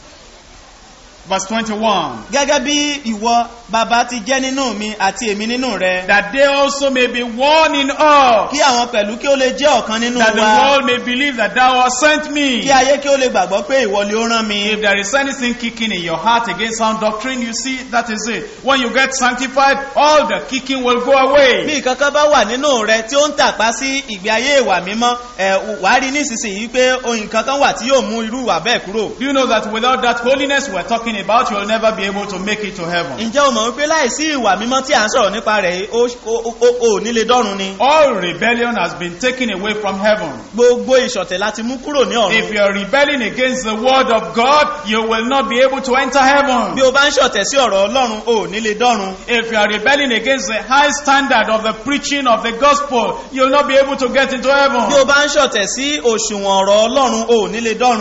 Verse 21. gẹ́gẹ́ bí ìwọ bàbá ti jẹ́ nínú mi àti èmi nínú rẹ That they also may be one in us. kí àwọn pẹ̀lú kí ó lè jẹ́ ọ̀kan nínú That the wa world may believe that thou hast sent me. kí ayé kí ó lè gbàgbọ́ pé ìwọ ni ó rán mi If there is anything kicking in your heart against sound doctrine, you see, that is it. When you get sanctified, all the kicking will go bí away. ìkankan bá wà nínú rẹ tí ó ń tàpá sí ìgbé ayé ìwà mímọ́ ẹ wà á rí nísinsìnyí pé ohun kankan wà tí yóò mú irú ìwà bẹ́ẹ̀ kúrò Do you know that without that holiness we're talking about, you'll never be able to make it to heaven? ǹjẹ́ o mọ̀ wípé láìsí ìwà mímọ́ tí à ń sọ̀rọ̀ nípa rẹ̀ ó ó- ó- ó nílé dọ́run ni All rebellion has been taken away from heaven. gbogbo ìṣọ̀tẹ̀ láti mú kúrò ní If ọ̀run you're rebelling against the word of God, you will not be able to enter bí heaven. o bá ń ṣọ̀tẹ̀ sí ọ̀rọ̀ ọlọ́run ó nílé dọ́run If you are rebelling against the high standard of the preaching of the gospel, you'll not be able to get into bí heaven. o bá ń ṣọ̀tẹ̀ sí òṣùwọ̀n ọ̀rọ̀ ọlọ́run ó nílé dọ́run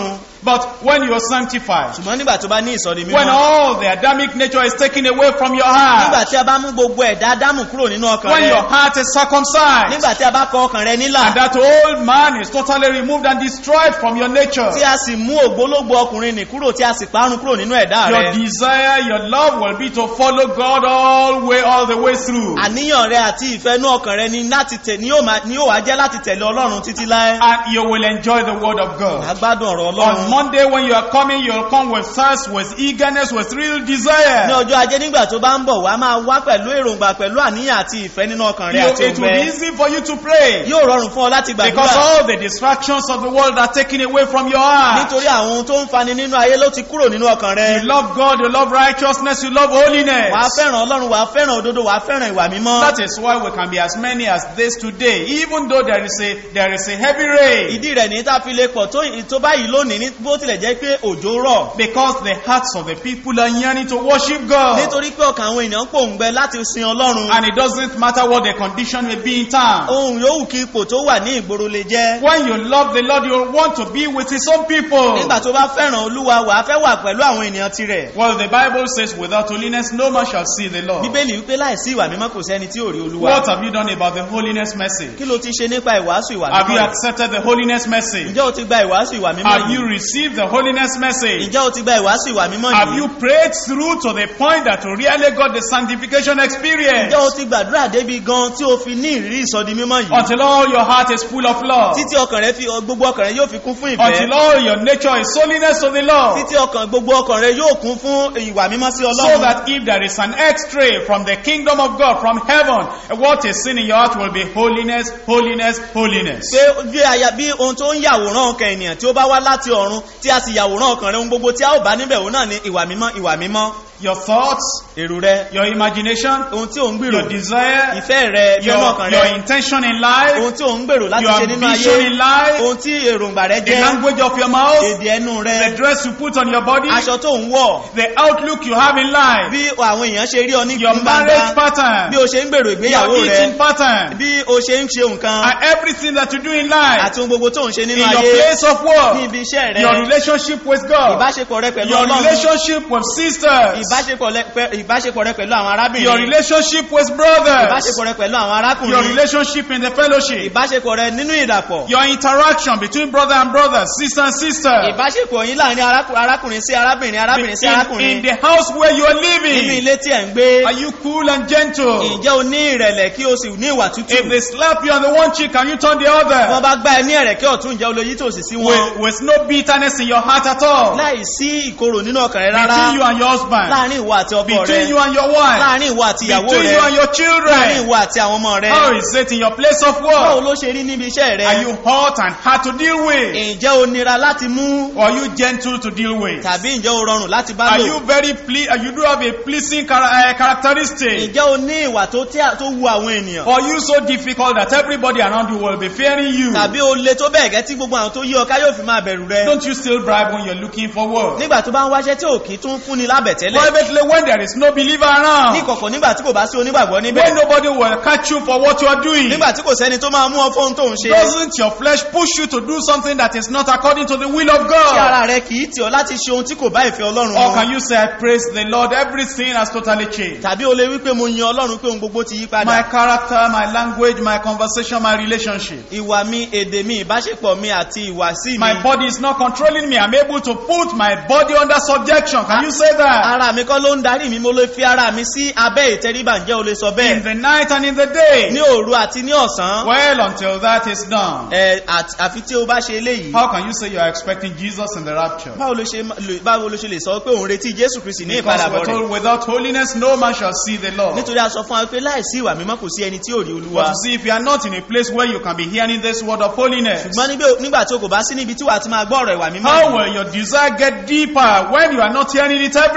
But when you're sanctified, ṣùgbọ́n nígbà tó bá ní ìsọdi when mímọ́ all the Adamic nature is taken away from your nígbà heart, tí a bá mú gbogbo ẹ̀dá ádámù kúrò nínú ọkàn when your rẹ heart is circumcised, nígbà tí a bá kọ ọkàn rẹ nílà and that old man is totally removed and destroyed from your nature, tí a sì mú ògbólógbò ọkùnrin nì kúrò tí a sì parun kúrò nínú ẹ̀dá your rẹ desire, your love will be to follow God all way, all the way through. àníyàn rẹ àti ìfẹ́ inú ọkàn rẹ ni láti tẹ̀ ní yóò máa- ní yóò wá jẹ́ láti tẹ̀lé ọlọ́run títí láé And you will enjoy the word of God. agbádùn ọ̀rọ̀ On ọlọ́run Monday when you are coming, you'll come with thirst, with eagerness, with real ní desire. ọjọ́ ajé nígbà tó bá ń bọ̀ wá máa wá pẹ̀lú èròǹgbà pẹ̀lú àníyàn àti ìfẹ́ nínú ọkàn rẹ You- àti it will be òǹgbẹ easy for you to pray. yóò rọrùn fún ọ láti Because gbàdúrà all the distractions of the world are taken away from your heart. nítorí àwọn ohun tó ń fani nínú ayé ló ti kúrò nínú ọkàn rẹ You love God, you love righteousness, you love holiness. wàá fẹ́ràn ọlọ́run wàá fẹ́ràn òdodo wàá fẹ́ràn ìwà mímọ́ That is why we can be as many as this today, even though there is a there is a heavy rain. ìdí rẹ̀ ní tá a fi lè pọ̀ tó tó báyìí lónìí ní bó tilẹ̀ jẹ́ pé òjò rọ̀ Because the hearts of the people are yearning to worship God. nítorí pé ọkàn àwọn èèyàn pòǹgbẹ láti sin ọlọ́run And it doesn't matter what the condition may be in town. ohun yòówù kí ipò tó wà ní ìgboro lè jẹ́ When you love the Lord, you want to be with His own people. nígbà tó bá fẹ́ràn olúwa wàá fẹ́ wà pẹ̀lú àwọn ènìyàn tirẹ̀ Well, the Bible says, without holiness, no man shall see the Lord. bíbélì wípé láìsí ìwà mímọ́ kò sẹ́ni tí ò rí olúwa What have you done about the holiness message? kí ló ti ṣe nípa ìwàásù ìwà Have you mímọ́ yìí? accepted the holiness message? ǹjẹ́ o ti gba ìwàásù ìwà mímọ́ Have you yìí received the holiness message? ǹjẹ́ o ti gba ìwàásù ìwà mímọ́ Have yìí you prayed through to the point that you really got the sanctification experience? ǹjẹ́ o ti gbàdúrà débi gan tí o fi ní ìrírí ìsọdi mímọ́ yìí Until all your heart is full of love. títí ọkàn rẹ fi gbogbo ọkàn rẹ yóò fi kún fún Until ìfẹ́ all your nature is holiness to the Lord. títí ọkàn gbogbo ọkàn rẹ yóò kún fún ìwà mímọ́ sí So ọlọ́run that if there is an x-ray from the kingdom of God, from heaven, what is seen in your heart will be holiness, holiness, holiness. pé bí aya bí ohun tó ń yàwòrán ọkàn ènìyàn tí ó bá wá láti ọ̀run tí a sì yàwòrán ọkàn rẹ ohun gbogbo tí a ó bá níbẹ̀ òun náà ni ìwà mímọ́ ìwà mímọ́ Your thoughts, èrò rẹ your imagination, ohun tí ò ń gbèrò your desire, ìfẹ́ rẹ ìfẹ́ your, ọkàn your rẹ intention in life, ohun tí ò ń gbèrò láti your ṣe nínú ambition ayé in life, ohun tí èròǹgbà rẹ the jẹ́ language of your mouth, èdè ẹnu the rẹ dress you put on your body, aṣọ tó ń wọ̀ the outlook you have in life, bí àwọn èèyàn ṣe rí ọ ní your marriage gbangba pattern, bí o ṣe ń gbèrò ìgbéyàwó your rẹ eating pattern, bí o ṣe ń ṣe nǹkan and everything that you do in life, àti ohun gbogbo tó ń ṣe in nínú your ayé place of ní work, ibi iṣẹ́ rẹ your relationship with God, ìbáṣepọ̀ rẹ pẹ̀lú your ọlọ́run relationship with sisters, ìbáṣepọ̀ rẹ pẹ- ìbáṣepọ̀ rẹ pẹ̀lú àwọn your arábìnrin relationship with brothers, ìbáṣepọ̀ rẹ pẹ̀lú àwọn your arákùnrin relationship in the fellowship, ìbáṣepọ̀ rẹ nínú ìdàpọ̀ your interaction between brother and brother, sister and sister, ìbáṣepọ̀ yín láàrin arákù- arákùnrin sí arábìnrin arábìnrin sí in, in arákùnrin the house where you are nínú living. ilé tí ẹ̀ ń gbé Are you cool and gentle? ǹjẹ́ o ní ìrẹ̀lẹ̀ kí o sì ní ìwà tútù If they slap you on the one cheek, can you turn the wọ́n other? bá gbá ẹ ní ẹ̀rẹ̀kẹ́ ọ̀tún ǹjẹ́ o lè yí tòsì sí wọn With, with no bitterness in your heart at all. láì sí ìkorò nínú ọkàn rẹ rárá Between you and your husband. láàrin ìwọ àti ọkọ Between rẹ you and your wife. láàrin ìwọ àti ìyàwó Between rẹ you and your láàrin children. ìwọ àti àwọn ọmọ rẹ How is it in your place of báwo work? ló ṣe rí níbi iṣẹ́ rẹ Are you hot and hard to deal with? ǹjẹ́ o nira láti mú Or are you gentle to deal with? tàbí ǹjẹ́ o rọrùn láti bá Are lò you very ple- uh, you do have a pleasing chara- uh, characteristic? ǹjẹ́ o ní ìwà tó tí a- tó wu àwọn ènìyàn Or are you so difficult that everybody around you will be fearing you? tàbí o le tó bẹ́ẹ̀ gẹ́ tí gbogbo àwọn tó yí ọ ká yóò fi máa bẹ̀rù rẹ Don't you still bribe when you're looking for work? nígbà tó bá ń wáṣẹ́ tí ò kí tún fúnni lábẹ̀tẹ́lẹ̀ Privately when there is no believer ní around. kọ̀kọ̀ nígbà tí kò bá sí onígbàgbọ́ níbẹ̀ When nobody will catch you for what you are doing. nígbà tí kò sẹ́ni tó máa mú ọ fóun tó ń ṣe Doesn't your flesh push you to do something that is not according to the will of tí God? ara rẹ kì í tì ọ láti ṣe ohun tí kò bá ìfẹ́ ọlọ́run Or mu can you say, I praise the Lord, everything has totally changed? tàbí o lè wí pé mo yin ọlọ́run pé ohun gbogbo ti yí My padà character, my language, my conversation, my relationship. ìwà mi èdè mi ìbáṣepọ̀ mi àti ìwàsí mi My body is not controlling me. I'm able to put my body under subjection. Can you say that? ara mi kọ́ ló ń darí mi mo lè fi ara mi sí abẹ́ ìtẹríba ǹjẹ́ o lè sọ In bẹ́ẹ̀ the night and in the day. ní òru àti ní ọ̀sán Well, until that is done. ẹ, àt- àfi tí o bá ṣe eléyìí How can you say you are expecting Jesus in the rapture? báwo ló ṣe lè- báwo ló ṣe lè sọ pé òun retí jésù kristi ní Because ìpadàbọ̀ we're rẹ̀ told without holiness no man shall see the Lord. nítorí a sọ fún wa pé láìsí ìwà mímọ́ kò sí ẹni tí ò rí olúwa But you see, if you are not in a place where you can be hearing this word of holiness, ṣùgbọ́n níbẹ̀- nígbà tí o kò bá sí níbi tí wàá ti máa gbọ́ ọ̀rọ̀ ìwà mímọ́ how yìí, will your desire get deeper when you are not hearing it every time?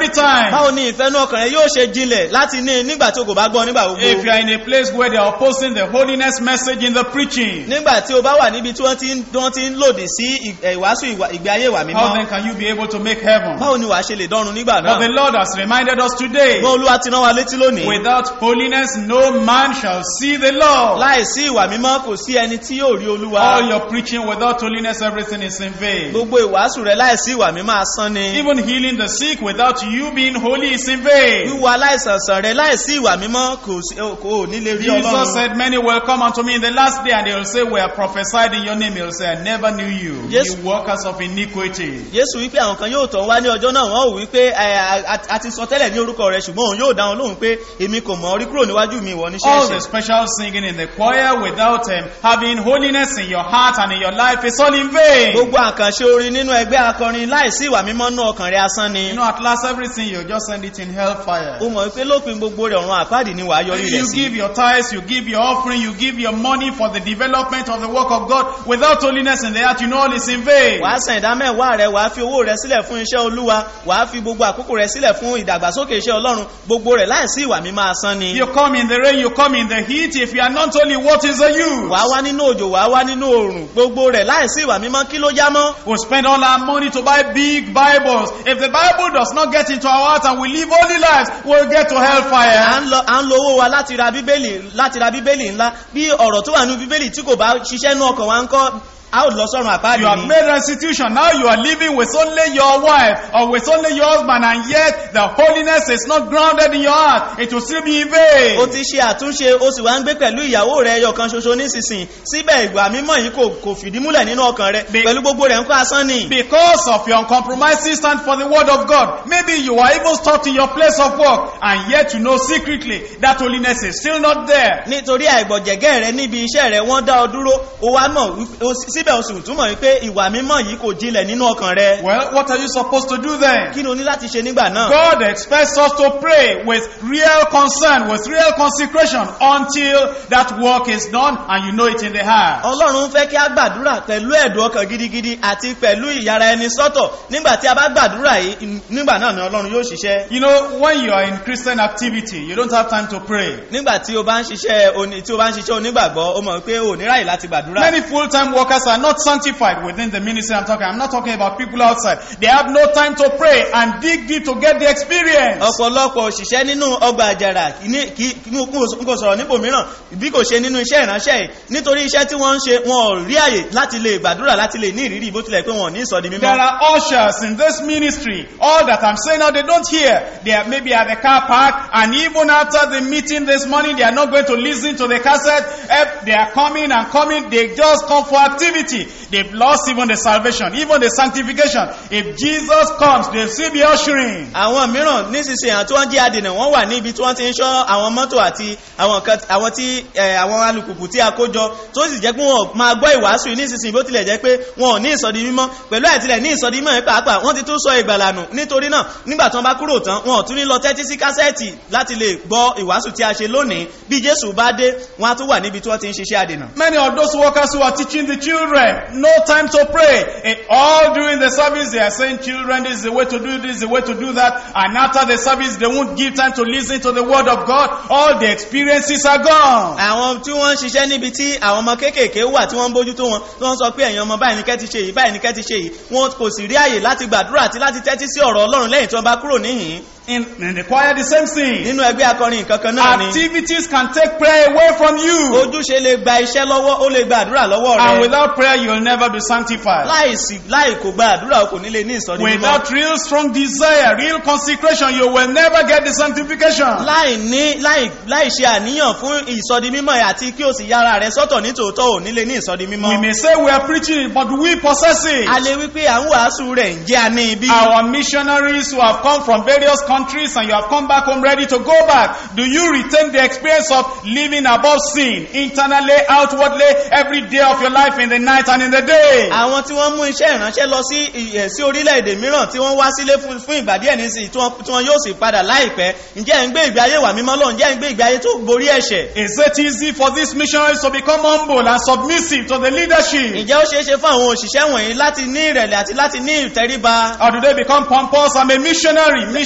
time. báwo ni ìfẹ́nú ọkàn rẹ yóò ṣe jinlẹ̀ láti ní nígbà tí o kò bá gbọ́ nígbà If gbogbo you are in a place where they are opposing the holiness message in the preaching, nígbà tí o bá wà níbi tí wọ́n ti ń wọ́n ti ń lòdì sí ì- ẹ̀, ìwàásù ìwà- ìgbé ayé ìwà how mímọ́ then can you be able to make heaven? báwo ni wàá ṣe lè dọ́run nígbà But the náà Lord has reminded us today, gbọ́n olúwa ti rán wa létí lónìí without holiness no man shall see the Lord. láì sí ìwà mímọ́ kò sí ẹni tí yóò rí olúwa All your preaching without holiness, everything is in vain. gbogbo ìwàásù rẹ láì sí ìwà mímọ́ asán ni Even healing the sick without you being holy is in vain. wíwo aláìsànsàn rẹ láì sí ìwà mímọ́ kò sí- kò ní lè rí Jesus ọlọ́run said, Many will come unto me in the last day, and they will say, We have prophesied in your name. He will say, I never knew you, Yes. you workers of iniquity. Jésù wípé àwọn kan yóò tọ̀ wá ní ọjọ́ náà wọ́n ò wípé ẹ, a- a- a ti sọ tẹ́lẹ̀ ní orúkọ rẹ̀ ṣùgbọ́n òun yóò dáhùn lóhùn pé èmi kò mọ̀ ọ́ rí kúrò níwájú mi ìwọ ní All the ṣẹ́ṣẹ́ special singing in the choir without um, having holiness in your heart and in your life is all in vain. gbogbo àkànṣe orin nínú ẹgbẹ́ akọrin láì sí ìwà mímọ́ nú ọkàn rẹ̀ asán ni You know, at last, everything you just send it in hellfire. ó mọ̀ wípé lópin gbogbo rẹ̀ ọ̀run àpáàdì ni wàá yọrí rẹ̀ You sí give your tithes, you give your offering, you give your money for the development of the work of God. Without holiness in the heart, you know all is in vain. wàá san ìdá mẹ́wàá rẹ̀ wàá fi owó rẹ̀ sílẹ̀ fún iṣẹ́ olúwa wàá fi gbogbo àkókò rẹ̀ sílẹ̀ fún ìdàgbàsókè iṣẹ́ ọlọ́run gbogbo rẹ̀ láì sí ìwà mímọ́ asán ni You come in the rain, you come in the heat. If you are not holy, what is the use? wàá wá nínú òjò wàá wá nínú oòrùn gbogbo rẹ̀ láì sí ìwà mímọ́ kí ló já mọ́ We spend all our money to buy big Bibles. If the Bible does not get into our heart and we live holy lives, we'll get to à hellfire. ń lọ à ń lo owó wa láti ra bíbélì láti ra bíbélì ńlá bí ọ̀rọ̀ tó wà nínú bíbélì tí kò bá ṣiṣẹ́ nú ọkàn wa ń kọ́ a ó lọ sọ́run You àpáàdì have ni made restitution. Now you are living with only your wife or with only your husband, and yet the holiness is not grounded in your heart. It will still be in o vain. ti ṣe àtúnṣe o sì wá ń gbé pẹ̀lú ìyàwó rẹ̀ ẹyọ kan ṣoṣo nísinsìnyí síbẹ̀ ìgbà mímọ́ yìí kò kò fìdí múlẹ̀ nínú ọkàn rẹ̀ Be- pẹ̀lú gbogbo rẹ̀ ń kọ́ asán ni Because of your uncompromising stand for the word of God. Maybe you are even taught in your place of work, and yet you know secretly that holiness is still not there. nítorí àìgbọ̀jẹ̀gẹ́ rẹ níbi iṣẹ́ rẹ wọ́n dá ọ dúró o wá mọ̀ wípé- o sì- síbẹ̀ o sì tún mọ̀ wípé ìwà mímọ́ yìí kò jinlẹ̀ nínú ọkàn rẹ Well, what are you supposed to do then? kí ni o ní láti ṣe nígbà náà God expects us to pray with real concern, with real consecration until that work is done and you know it in the heart. ọlọ́run fẹ́ kí a gbàdúrà pẹ̀lú ẹ̀dùn ọkàn gidigidi àti pẹ̀lú ìyára ẹni sọ́tọ̀ nígbà tí a bá gbàdúrà yìí nígbà náà ni ọlọ́run yóò ṣiṣẹ́ You know, when you are in Christian activity, you don't have time to pray. nígbà tí o bá ń ṣiṣẹ́ oní- tí o bá ń ṣiṣẹ́ onígbàgbọ́ o mọ̀ pé o ní ráyè láti gbàdúrà Many full-time workers are not sanctified within the ministry I'm talking. I'm not talking about people outside. They have no time to pray and dig deep to get the experience. ọ̀pọ̀lọpọ̀ òṣìṣẹ́ nínú ọgbà àjàrà ní- kí- kí- n kò sọ̀rọ̀ nípò mìíràn bí kò ṣe nínú iṣẹ́ ìránṣẹ́ yìí nítorí iṣẹ́ tí wọ́n ń ṣe wọn ò rí àyè láti lè gbàdúrà láti lè ní ìrírí bó tilẹ̀ pé wọn ò ní ìsọ̀dí There mímọ́ are ushers in this ministry. All that I'm saying now, they don't hear. They are maybe at the car park, and even after the meeting this morning, they are not going to listen to the cassette. If they are coming and coming, they just come for activity. They've lost even the salvation, even the sanctification. If Jesus comes, they'll still be ushering. àwọn mìíràn nísinsìnyí àwọn tí wọ́n jẹ́ adènà wọ́n wà níbi tí wọ́n ti ń ṣọ́ àwọn mọ́tò àti àwọn kan àwọn tí ẹ, àwọn alùpùpù tí a kó jọ tó sì jẹ́ pé wọ́n máa gbọ́ ìwàásù yìí nísinsìnyí bó tilẹ̀ jẹ́ pé wọn ò ní ìsọdi mímọ́ pẹ̀lú àìtilẹ̀ ní ìsọdi mímọ́ yẹn pàápàá wọ́n ti tún sọ ìgbàlànù nítorí náà nígbà tí wọ́n bá kúrò tán wọn ò tún ní lọ tẹ́tí sí kásẹ́ẹ̀tì láti lè gbọ́ ìwàásù tí a ṣe lónìí bí Jésù bá dé wọ́n á tún wà níbi tí wọ́n ti ń ṣiṣẹ́ adènà Many of those workers who are teaching the children, no time to pray. Eh, all during the service, they are saying, children, this is the way to do this, the way to do that. And after the service, they won't give time to listen to the word of God. All the experiences are gone. àwọn tí wọ́n ń ṣiṣẹ́ níbi tí àwọn ọmọ kéékèèké wà tí wọ́n ń bójú tó wọn tí wọ́n sọ pé ẹ̀yin ọmọ báyìí ní kẹ́ ti ṣe yìí báyìí ní kẹ́ ti ṣe yìí wọn kò sì rí àyè láti gbàdúrà àti láti tẹ́tí sí ọ̀rọ̀ ọlọ́run lẹ́yìn tí wọ́n bá kúrò níhìn In, in the choir, the same thing. nínú ẹgbẹ́ akọrin nǹkan kan náà ni Activities can take prayer away from you. ojúṣe lè gba iṣẹ́ lọ́wọ́ ó lè gba àdúrà lọ́wọ́ And rẹ without prayer, you'll never be sanctified. láì sí láì kò gba àdúrà o kò ní lè ní ìsọdí mímọ́ Without real strong desire, real consecration, you will never get the sanctification. láì ní láì láì ṣe àníyàn fún ìsọdí mímọ́ ẹ̀ àti kí o sì yára rẹ sọ́tọ̀ nítòótọ́ ò ní lè ní ìsọdí We mímọ́ may say we are preaching it, but do we possess it? a lè wí pé à ń wàásù rẹ̀ ń jẹ́ àní ibi Our missionaries who have come from various countries and you have come back home ready to go back, do you retain the experience of living above sin, internally, outwardly, every day of your life, in the night and in the day? àwọn tí wọ́n mú iṣẹ́ ìránṣẹ́ lọ sí ìyẹ̀ sí orílẹ̀-èdè mìíràn tí wọ́n wá sílé fún fún ìgbà díẹ̀ nísìnyí tí wọ́n tí wọ́n yóò sì padà láìpẹ́ ǹjẹ́ ẹ̀ ń gbé ìgbé ayé wà mímọ́ lọ ǹjẹ́ ẹ̀ ń gbé ìgbé ayé tó borí ẹ̀ṣẹ̀ Is it easy for these missionaries to become humble and submissive to the leadership? ǹjẹ́ ó ṣeé ṣe fún àwọn òṣìṣẹ́ wọ̀nyí láti ní ìrẹ̀lẹ̀ àti láti ní ìtẹríba Or do they become pompous? I'm a missionary. Missionary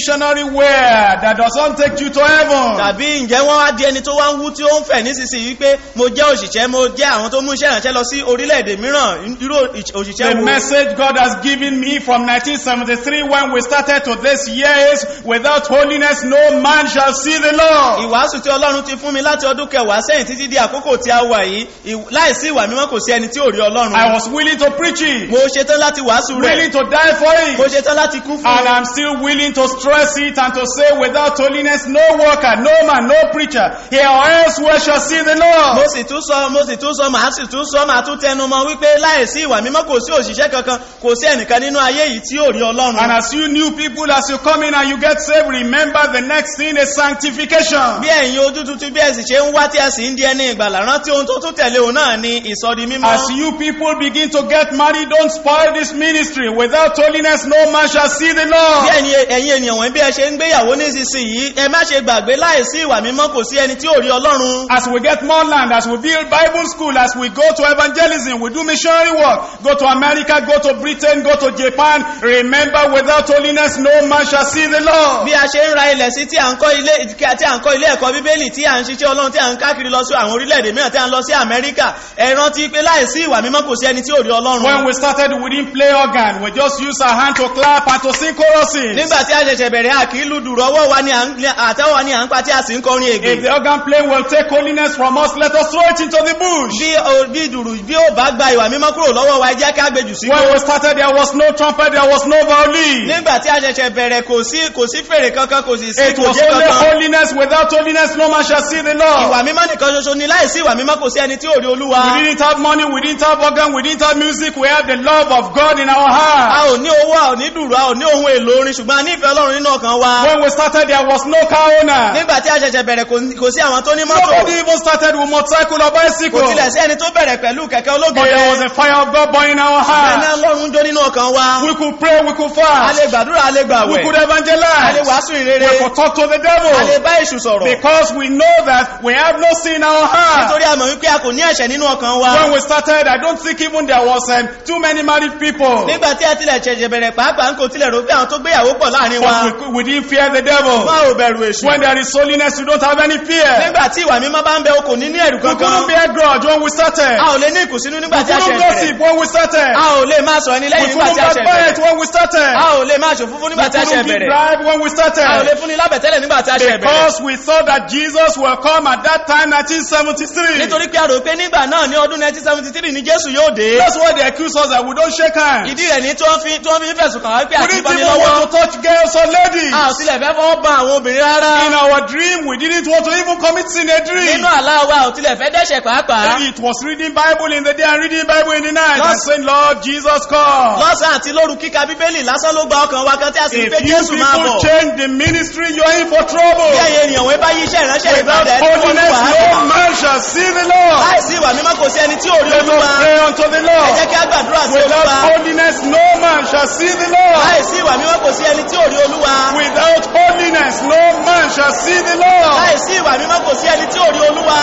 everywhere that doesn't take you to heaven. tàbí ǹjẹ́ wọ́n wá di ẹni tó wá ń wú tí ó ń fẹ̀ nísinsìnyí wípé mo jẹ́ òṣìṣẹ́ mo jẹ́ àwọn tó mú iṣẹ́ ìrànṣẹ́ lọ sí orílẹ̀-èdè mìíràn irú òṣìṣẹ́ The wo message God has given me from 1973 when we started to this year is, without holiness no man shall see the Lord. ìwàásù tí ọlọ́run ti fún mi láti ọdún kẹwàá sẹ́yìn títí di àkókò tí a wà yìí ìw- láìsí ìwà mímọ́ kò sí ẹni tí ò rí ọlọ́run I was willing to preach it, mo ṣetán láti wàásù rẹ̀ willing to die for mo it. ṣetán láti kú fún And I'm still willing to stress it and to say without holiness no worker, no man, no preacher, here or elsewhere shall see the mo Lord. sì tún sọ mo sì tún sọ màá sì tún sọ màá tún tẹnu mọ́ wípé láìsí ìwà mímọ́ kò sí òṣìṣẹ́ kankan kò sí ẹnìkan nínú ayé yìí tí ò rí ọlọ́run And as you new people, as you come in and you get saved, remember the next thing is sanctification. bí ẹ̀yin ojú tuntun bí ẹ̀sìn ṣe ń wá tí ẹ sì ń di ẹni ìgbàlà rántí ohun tó tún tẹ̀lé òun náà ni ìsọdi mímọ́ As you people begin to get married, don't spoil this ministry. Without holiness, no man shall see the bí Lord. ẹ̀yin ẹ̀yin ènìyàn wọ̀nyí bí ẹ ṣe ń gbéyàwó nísinsìnyí ẹ má ṣe gbàgbé láìsí ìwà mímọ́ kò sí ẹni tí ò rí ọlọ́run As we get more land, as we build Bible school, as we go to evangelism, we do missionary work, go to America, go to Britain, go to Japan, remember without holiness, no man shall see the Lord. bí a ṣe ń ra ilẹ̀ sí tí à ń kọ́ ilé tí à ń kọ́ ilé ẹ̀kọ́ bíbélì tí à ń ṣiṣẹ́ ọlọ́run tí à ń káàkiri lọ sí àwọn orílẹ̀-èdè mìíràn tí à ń lọ sí amẹ́ríkà ẹ rántí pé láìsí ìwà mímọ́ kò sí ẹni tí ò rí ọlọ́run When we started, we didn't play organ. We just used our hand to clap and to sing choruses. nígbà tí a ṣẹ̀ṣẹ̀ bẹ̀rẹ̀ a kì í lu dùrù ọwọ́ wa ni à ń àtẹ́wọ́ wa ni à ń pa tí a sì ń kọrin If ègbè the organ playing will take holiness from us, let us throw it into the bush. bí o- bí dùrù bí ó bá gba ìwà mímọ́ kúrò lọ́wọ́ wa ẹ jẹ́ ká gbèjù sí When we started, there was no trumpet, there was no violin. nígbà tí a ṣẹ̀ṣẹ̀ bẹ̀rẹ̀ kò sí kò sí fèrè kankan kò sì sí It was kòjé only kankan holiness. Without holiness, no man shall see the Lord. ìwà mímọ́ nìkan ṣoṣo ni láìsí ìwà mímọ́ kò sí ẹni tí ò rí olúwa We didn't have money, we didn't have organ, we didn't have music. We had the love of God in our a heart. ò ní owó a ò ní dùrù a ò ní ohun èlò orin ṣùgbọ́n a nífẹ̀ẹ́ ọlọ́run nínú ọkàn wa When we started, there was no car owner. nígbà tí a ṣẹ̀ṣẹ̀ bẹ̀rẹ̀ kò kò sí àwọn tó ní mọ́tò Nobody even started with motorcycle or kò bicycle. tilẹ̀ sí ẹni tó bẹ̀rẹ̀ pẹ̀lú kẹ̀kẹ́ But there was ológede a fire of God burning in our ẹni heart. ọlọ́run jó nínú ọkàn wa We could pray, we could a fast, lè gbàdúrà a lè we gbàwẹ̀ could a lè evangelize, wàásù ìrere we could talk to the a lè devil. bá èṣù sọ̀rọ̀ Because we know that we have no sin in our heart. nítorí a mọ̀ wípé a kò ní ẹ̀ṣẹ̀ nínú ọkàn wa When we started, I don't think even there was um, too many married people. nígbà tí a tilẹ̀ ṣẹ̀ṣẹ̀ bẹ̀rẹ̀ pàápàá ń kò tilẹ̀ rò pé àwọn tó gbéyàwó pọ̀ láàrin wa But we, we didn't fear the devil. wọn ò bẹ̀rù èṣù When there is holiness, you don't have any fear. nígbà tí ìwà mímọ́ bá ń bẹ o kò ní ní ẹ̀rù We couldn't kankan bear grudge when we started. a ò lè ní ìkùnsínú nígbà We tí a couldn't ṣẹ̀ bẹ̀rẹ̀ gossip when we started. a ò lè máa sọ ẹni We lẹ́yìn nígbà couldn't tí a ṣẹ̀ bẹ̀rẹ̀ backbite when we started. a ò lè máa ṣòfófó nígbà We tí a ṣẹ̀ couldn't give bẹ̀rẹ̀ bribe when we a ò lè started. fún ni lábẹ̀tẹ́lẹ̀ nígbà tí a ṣẹ̀ bẹ̀rẹ̀ Because we thought that Jesus will come at that time, 1973. nítorí pé a rò pé nígbà náà ní ọdún 1973 ni jésù yóò dé That's why they accuse us that we don't shake hands. ìdí rẹ̀ ní tí wọ́n fi tí wọ́n fi ń fẹ̀sùn kàn wá pé We àti didn't ìbáni even lọ́wọ́ want to touch girls or ladies. a ò tilẹ̀ fẹ́ fọwọ́ ba àwọn obìnrin rárá In our dream, we didn't want to even commit sin a dream. nínú àlá wa ò tilẹ̀ fẹ́ dẹ́ṣẹ̀ pàápàá It was reading Bible in the day and reading Bible in the night and Lọ́s- saying, Lord Jesus, come. lọ́sàn àti lóru kíka bíbélì lásán ló gba ọkàn wa kan tí a sì ń pé If you jésù máa people bọ̀ change the ministry, you're in for trouble. bí ẹ̀yin ènìyàn wọ́n bá yí iṣẹ́ ìránṣẹ́ Without ìgbàdà ẹni tó ní holiness, no wàhálà man shall see the Lord. láìsí ìwà mímọ́ kò sí ẹni tí ò rí Let olúwa us pray unto the ẹ Lord. jẹ́ kí á gbàdúrà sí Without olúwa holiness, no man shall see the Lord. láìsí ìwà mímọ́ kò sí ẹni tí ò rí olúwa Without holiness, no man shall see the Lord. láìsí ìwà mímọ́ kò sí ẹni tí ò rí olúwa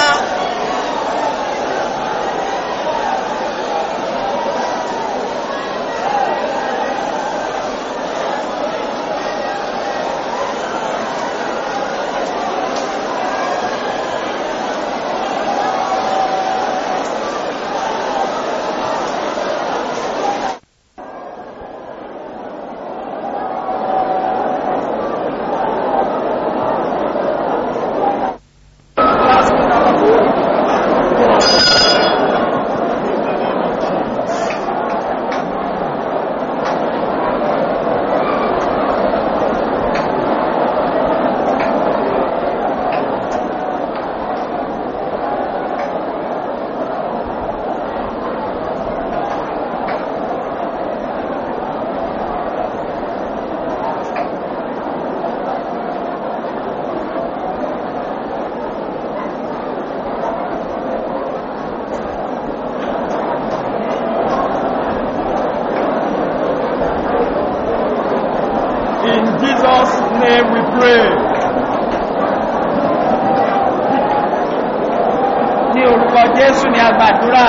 In Jesus' name we pray. ní orúkọ jésù ni a gbàdúrà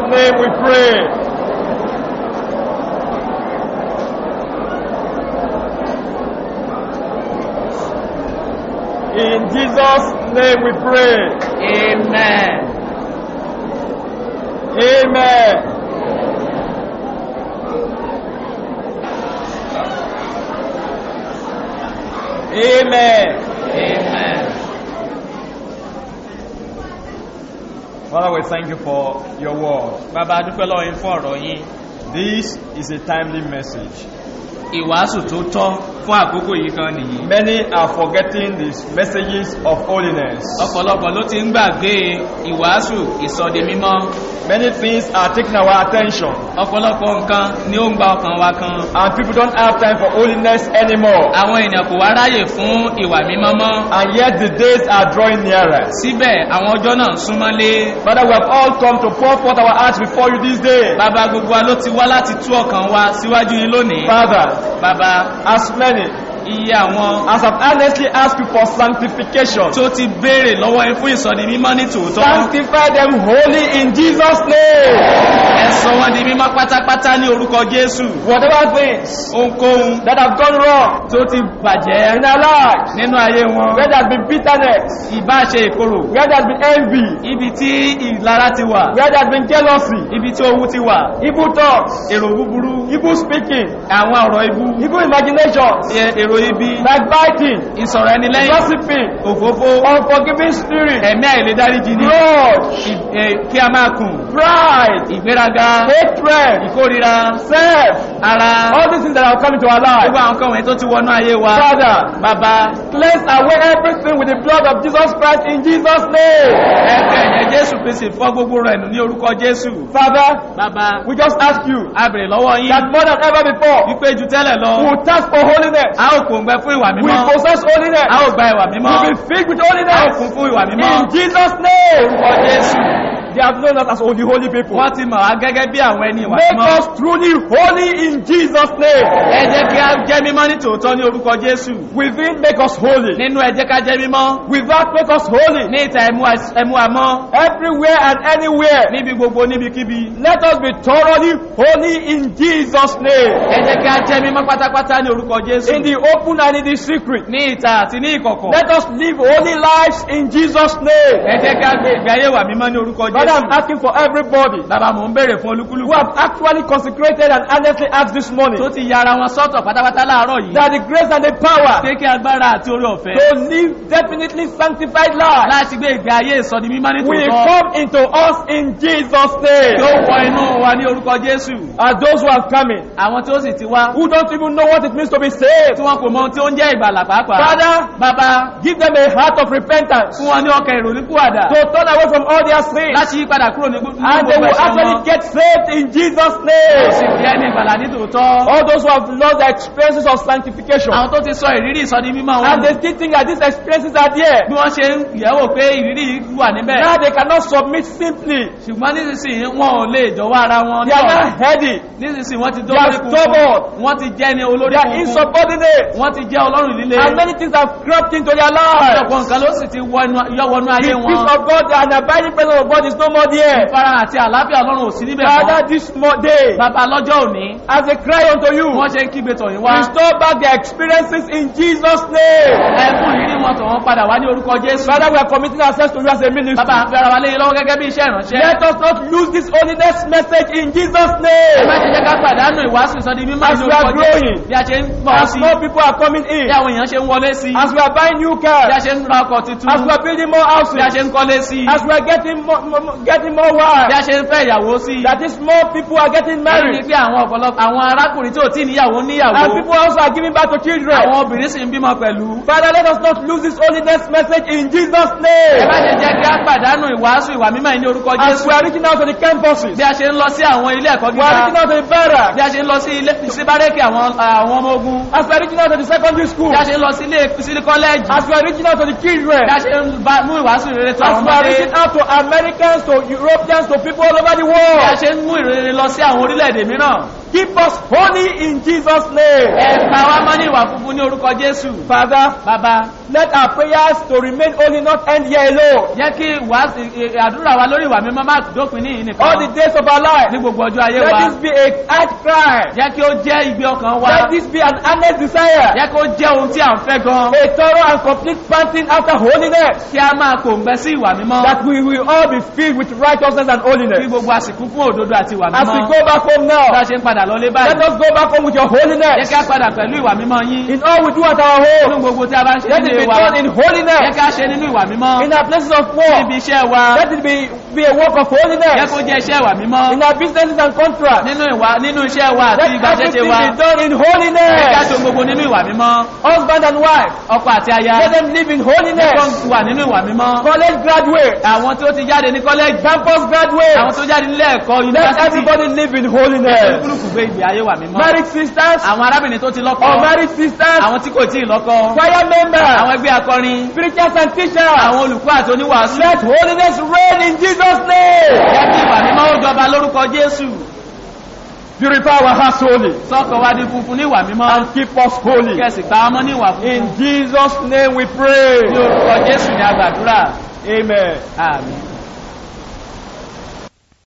name we pray. In Jesus' name we pray. Amen. Amen. Amen. Amen. Father, we thank you for your word. Bàbá a dúpẹ́ lọ́wọ́ yín fún ọ̀rọ̀ yín. This is a timely message. Ìwàásù tó tọ́ fún àkókò yìí kan nìyí. Many are forgetting these messages of holiness. Ọ̀pọ̀lọpọ̀ ló ti ń gbàgbé ìwàásù ìsọdi mímọ́. Many things are taking our attention, Ọ̀pọ̀lọpọ̀ nǹkan ni ó ń gba ọkàn wa kan. and people don't have time for holiness anymore. Àwọn èèyàn kò wá ráyè fún ìwà mímọ́ mọ́. And yet the days are drawing nearer. Síbẹ̀ àwọn ọjọ́ náà ń súnmọ́lé. Father, we have all come to pour forth our hearts before you this day. Bàbá gbogbo wa ló ti wá láti tú ọkàn wa síwájú yín lónìí. Father, Bàbá as many iye àwọn as have earnestly asked you for sanctification, tó ti béèrè lọ́wọ́ yín fún ìsọdi mímọ́ ní tòótọ́. sanctify them wholly in Jesus' name. Ẹ sọ wọ́n di mímọ́ pátápátá ní orúkọ Jésù. Whatever things Ohunkóhun that have gone wrong tó ti bàjẹ́ in our lives, nínú ayé wọn. where there has been bitterness, Ìbá ṣe ìkorò. where there has been envy, Ibi tí ìlara ti wà. where there has been jealousy, Ibi tí owú ti wà. evil thoughts, Èrò búburú. evil speaking, Àwọn ọ̀rọ̀ ibú. evil imaginations, ẹ- Èrò ibi. backbiting, Ìsọ̀rọ̀ ẹni lẹ́yìn. gossiping, Òfófó. unforgiving spirit, Ẹ̀mí àìlédáríjì ní. grudge, Ì- ẹ, Kí a máa kùn. pride, Ìgbéraga. hatred, Ìkórira. self, Ara. all these things that have come into our Gbogbo lives. àwọn kan wọ̀nyí tó ti wọnú ayé wa. Father, Bàbá. cleanse away everything with the blood of Jesus Christ in Jesus' name. Ẹ̀kẹ́ ẹ̀jẹ̀ Jésù Kristi fọ́ gbogbo rẹ̀ nù ní orúkọ Jésù. Father, Bàbá. we just ask you A bèrè lọ́wọ́ yín. that more than ever before, Wípé ju tẹ́lẹ̀ lọ. we will task for holiness. A ó kò ń gbẹ fún ìwà We mímọ́. possess holiness. A ó gba ìwà mímọ́. We will be filled with A ó holiness. kún fún ìwà mímọ́. In Jesus' name. Orúkọ Jésù. They have known us as holy, holy people. Wọ́n ti mọ̀ wá gẹ́gẹ́ bí àwọn ẹni ìwà Make mímọ́. us truly holy in Jesus' name. Ẹ jẹ́ kí a jẹ́ mímọ́ ní tòótọ́ ní orúkọ Jésù. Within, make us holy. Nínú ẹ jẹ́ ká jẹ́ mímọ́. Without, make us holy. Ní ìta ẹ̀mú às- ẹ̀mú àmọ́. Everywhere and anywhere. Níbi gbogbo níbikíbi. Let us be thoroughly holy in Jesus' name. Ẹ jẹ́ kí a jẹ́ mímọ́ pátápátá ní orúkọ Jésù. In the open and in the secret. Ní ìta àti ní ìkọ̀kọ̀. Let us live holy lives in Jesus' name. Ẹ jẹ́ kí a gbé ìgbé ayé wà mímọ́ ní orúkọ Father, I'm Jésù. asking for everybody Bàbá mò ń béèrè fún who olúkúlùkù. have actually consecrated and earnestly asked this morning Tó ti yára wọn sọ́tọ̀ pátápátá láàárọ̀ yìí. that the grace and the power Kéèké agbára àti orí ọ̀fẹ́. to live definitely sanctified lives Láti gbé ìgbé ayé ìsọdi mímọ́ ní will tòótọ́. come into us in Jesus' name. Yóò wọ inú wa ní orúkọ Jésù. As those who have come in, Àwọn tí ó sì ti wá. who don't even know what it means to be saved, Tí wọn kò mọ ohun tí ó ń jẹ́ ìgbàlà pàápàá. Father, Bàbá give them a heart of repentance fún wọn ní ọkàn ìrònúpìwàdà. to turn away from all their sins Láti yí padà kúrò ní gbogbo and they gbogbo will ẹ̀ṣẹ̀ actually wọn. get saved in Jesus' Ó name. sì fi ẹni ìgbàlà ní tòótọ́. All those who have lost their experiences of sanctification Àwọn tó ti sọ ìrírí ìsọdi mímọ́ wọn. and they still think that these experiences are there. Bí wọ́n ṣe ń yẹ̀wò pé ìrírí yìí wà níbẹ̀. Now they cannot submit simply. Ṣùgbọ́n nísinsìnyí wọn ò lè jọ̀wọ́ ara wọn. They are not heady. Nísinsìnyí wọ́n ti They are dórí stubborn. Wọ́n ti jẹ́ ní olórí They are kunkun. insubordinate. Wọ́n ti jẹ́ ọlọ́run líle. And many things have crept into their lives. Ọ̀pọ̀ nǹkan ló sì ti wọ inú- yọ wọnú The ayé peace wọn. of God and abiding presence of God is no more there. Ìfarahàn àti àlàáfíà ọlọ́run ò sí níbẹ̀ mọ́. Father, this mo- day, Bàbá lọ́jọ́ òní, as they cry unto you, wọ́n ṣe ń kígbe tọ̀yìn wá. restore back their experiences in Jesus' name. Ẹ fún ìrírí wọn tọ̀ wọ́n padà wá ní orúkọ Jésù. Father, we are committing ourselves to you as a ministry. Bàbá àfi ara wa léyìn lọ́wọ́ gẹ́gẹ́ bí iṣẹ́ ìránṣẹ́. Let us not lose this holiness message in Jesus' Ẹ name. má ṣe jẹ́ ká pàdánù ìwàásù ìsọdi mímọ́ As ní we are orúkọ Jésù. growing, Bí a ṣe ń pọ̀ As sí, more people are coming in, bí àwọn èèyàn ṣe ń wọlé sí, as we are buying new bí a cars, ṣe ń ra ọkọ̀ tuntun, as we are building more bí a houses, ṣe ń kọ́lé sí, as we are getting more, more, more- getting more bí a wives, ṣe ń fẹ́ ìyàwó sí. that is more people are getting Èyí ni married, pé àwọn ọ̀pọ̀lọpọ̀ àwọn arákùnrin tí ò tí níyàwó and níyàwó. people also are giving back to children. Àwọn obìnrin sì ń bímọ pẹ̀lú. Father, let us not lose this holiness message in Jesus' Ẹ name. má ṣe jẹ́ kí á pàdánù ìwàásù ìwà mímọ́ yìí ní orúkọ As Jésù. we are reaching out to the campuses, Bí a ṣe ń lọ sí àwọn ilé ẹ̀kọ́ we are gíga, reaching out to the barracks, bí a ṣe ń lọ sí ilé sí bárẹ́kì àwọn àwọn ọmọ ogun, as we are reaching out to the secondary school, bí a ṣe ń lọ sí ilé sí kọ́lẹ́ẹ̀jì, as we are reaching out to the children, bí a ṣe ń bá- mú ìwàásù rere tó as àwọn we are ọmọdé, reaching out to Americans, to Europeans, to people all over the bí a world. ṣe ń mú ìrere lọ sí àwọn orílẹ̀-èdè mìíràn. Keep us holy in Jesus' name. ẹ̀ka wa mọ́ ní ìwà funfun ní orúkọ jésù Father, bàbá let our prayers to remain holy not end here alone. jẹ́ kí ìwà- ì- àdúrà wa lórí ìwà mímọ́ má dópin ní ìyìn All the nìkan days of our life. ní gbogbo ọjọ́ ayé Let wa this be a heart cry. jẹ́ kí ó jẹ́ ìgbé ọkàn wa Let this be an earnest desire. jẹ́ kó jẹ́ ohun tí à ń fẹ́ gan A thorough and complete panting after holiness. kí a máa kòǹgbẹ sí ìwà mímọ́ That we will all be filled with righteousness and kí holiness. gbogbo àsìkò fún òdodo àti ìwà As we mímọ́ go back home bá now, a ṣe ń padà lọlé let báyìí us go back home with your jẹ́ holiness. kí a padà pẹ̀lú ìwà mímọ́ yín In all we do at our nínú home, gbogbo tí a bá ń ṣe let it nílé be wa done in jẹ́ holiness. kí a ṣe nínú ìwà mímọ́ In our places of níbi work, iṣẹ́ wa let it be, be a work of jẹ́ holiness. kó jẹ́ iṣẹ́ ìwà mímọ́ In our businesses and contracts, nínú ìwà nínú iṣẹ́ wa àti let ìgbàṣẹ́ṣe everything wa be done in jẹ́ kí a holiness. ṣe gbogbo nínú ìwà mímọ́ Husband and wife, ọkọ àti aya let them live in jẹ́ kó holiness. wà nínú ìwà mímọ́ College graduates, àwọn tí ó ti jáde ní kọ́lẹ́jì campus àwọn graduates, tó jáde nílé ẹ̀kọ́ let yunifásitì everybody live in holiness. olúkúlùkù gbé ìgbé ayé wà mímọ́ Married sisters, àwọn arábìnrin tó ti lọ́kọ unmarried sisters, àwọn tí kò tí ì lọ́kọ choir àwọn members, ẹgbẹ́ akọrin preachers and teachers. àwọn olùkọ́ àti oníwàásù Let holiness reign in Jesus' name. jẹ́ kí ìwà mímọ́ ó jọba lórúkọ jésù Purify our hearts holy sọ́kọ̀ wá di funfun ní ìwà mímọ́ and keep us holy. kẹsì gbà ọmọ ní ìwà funfun In Jesus' name we pray. ní orúkọ jésù ní agbàdúrà Amen. àmín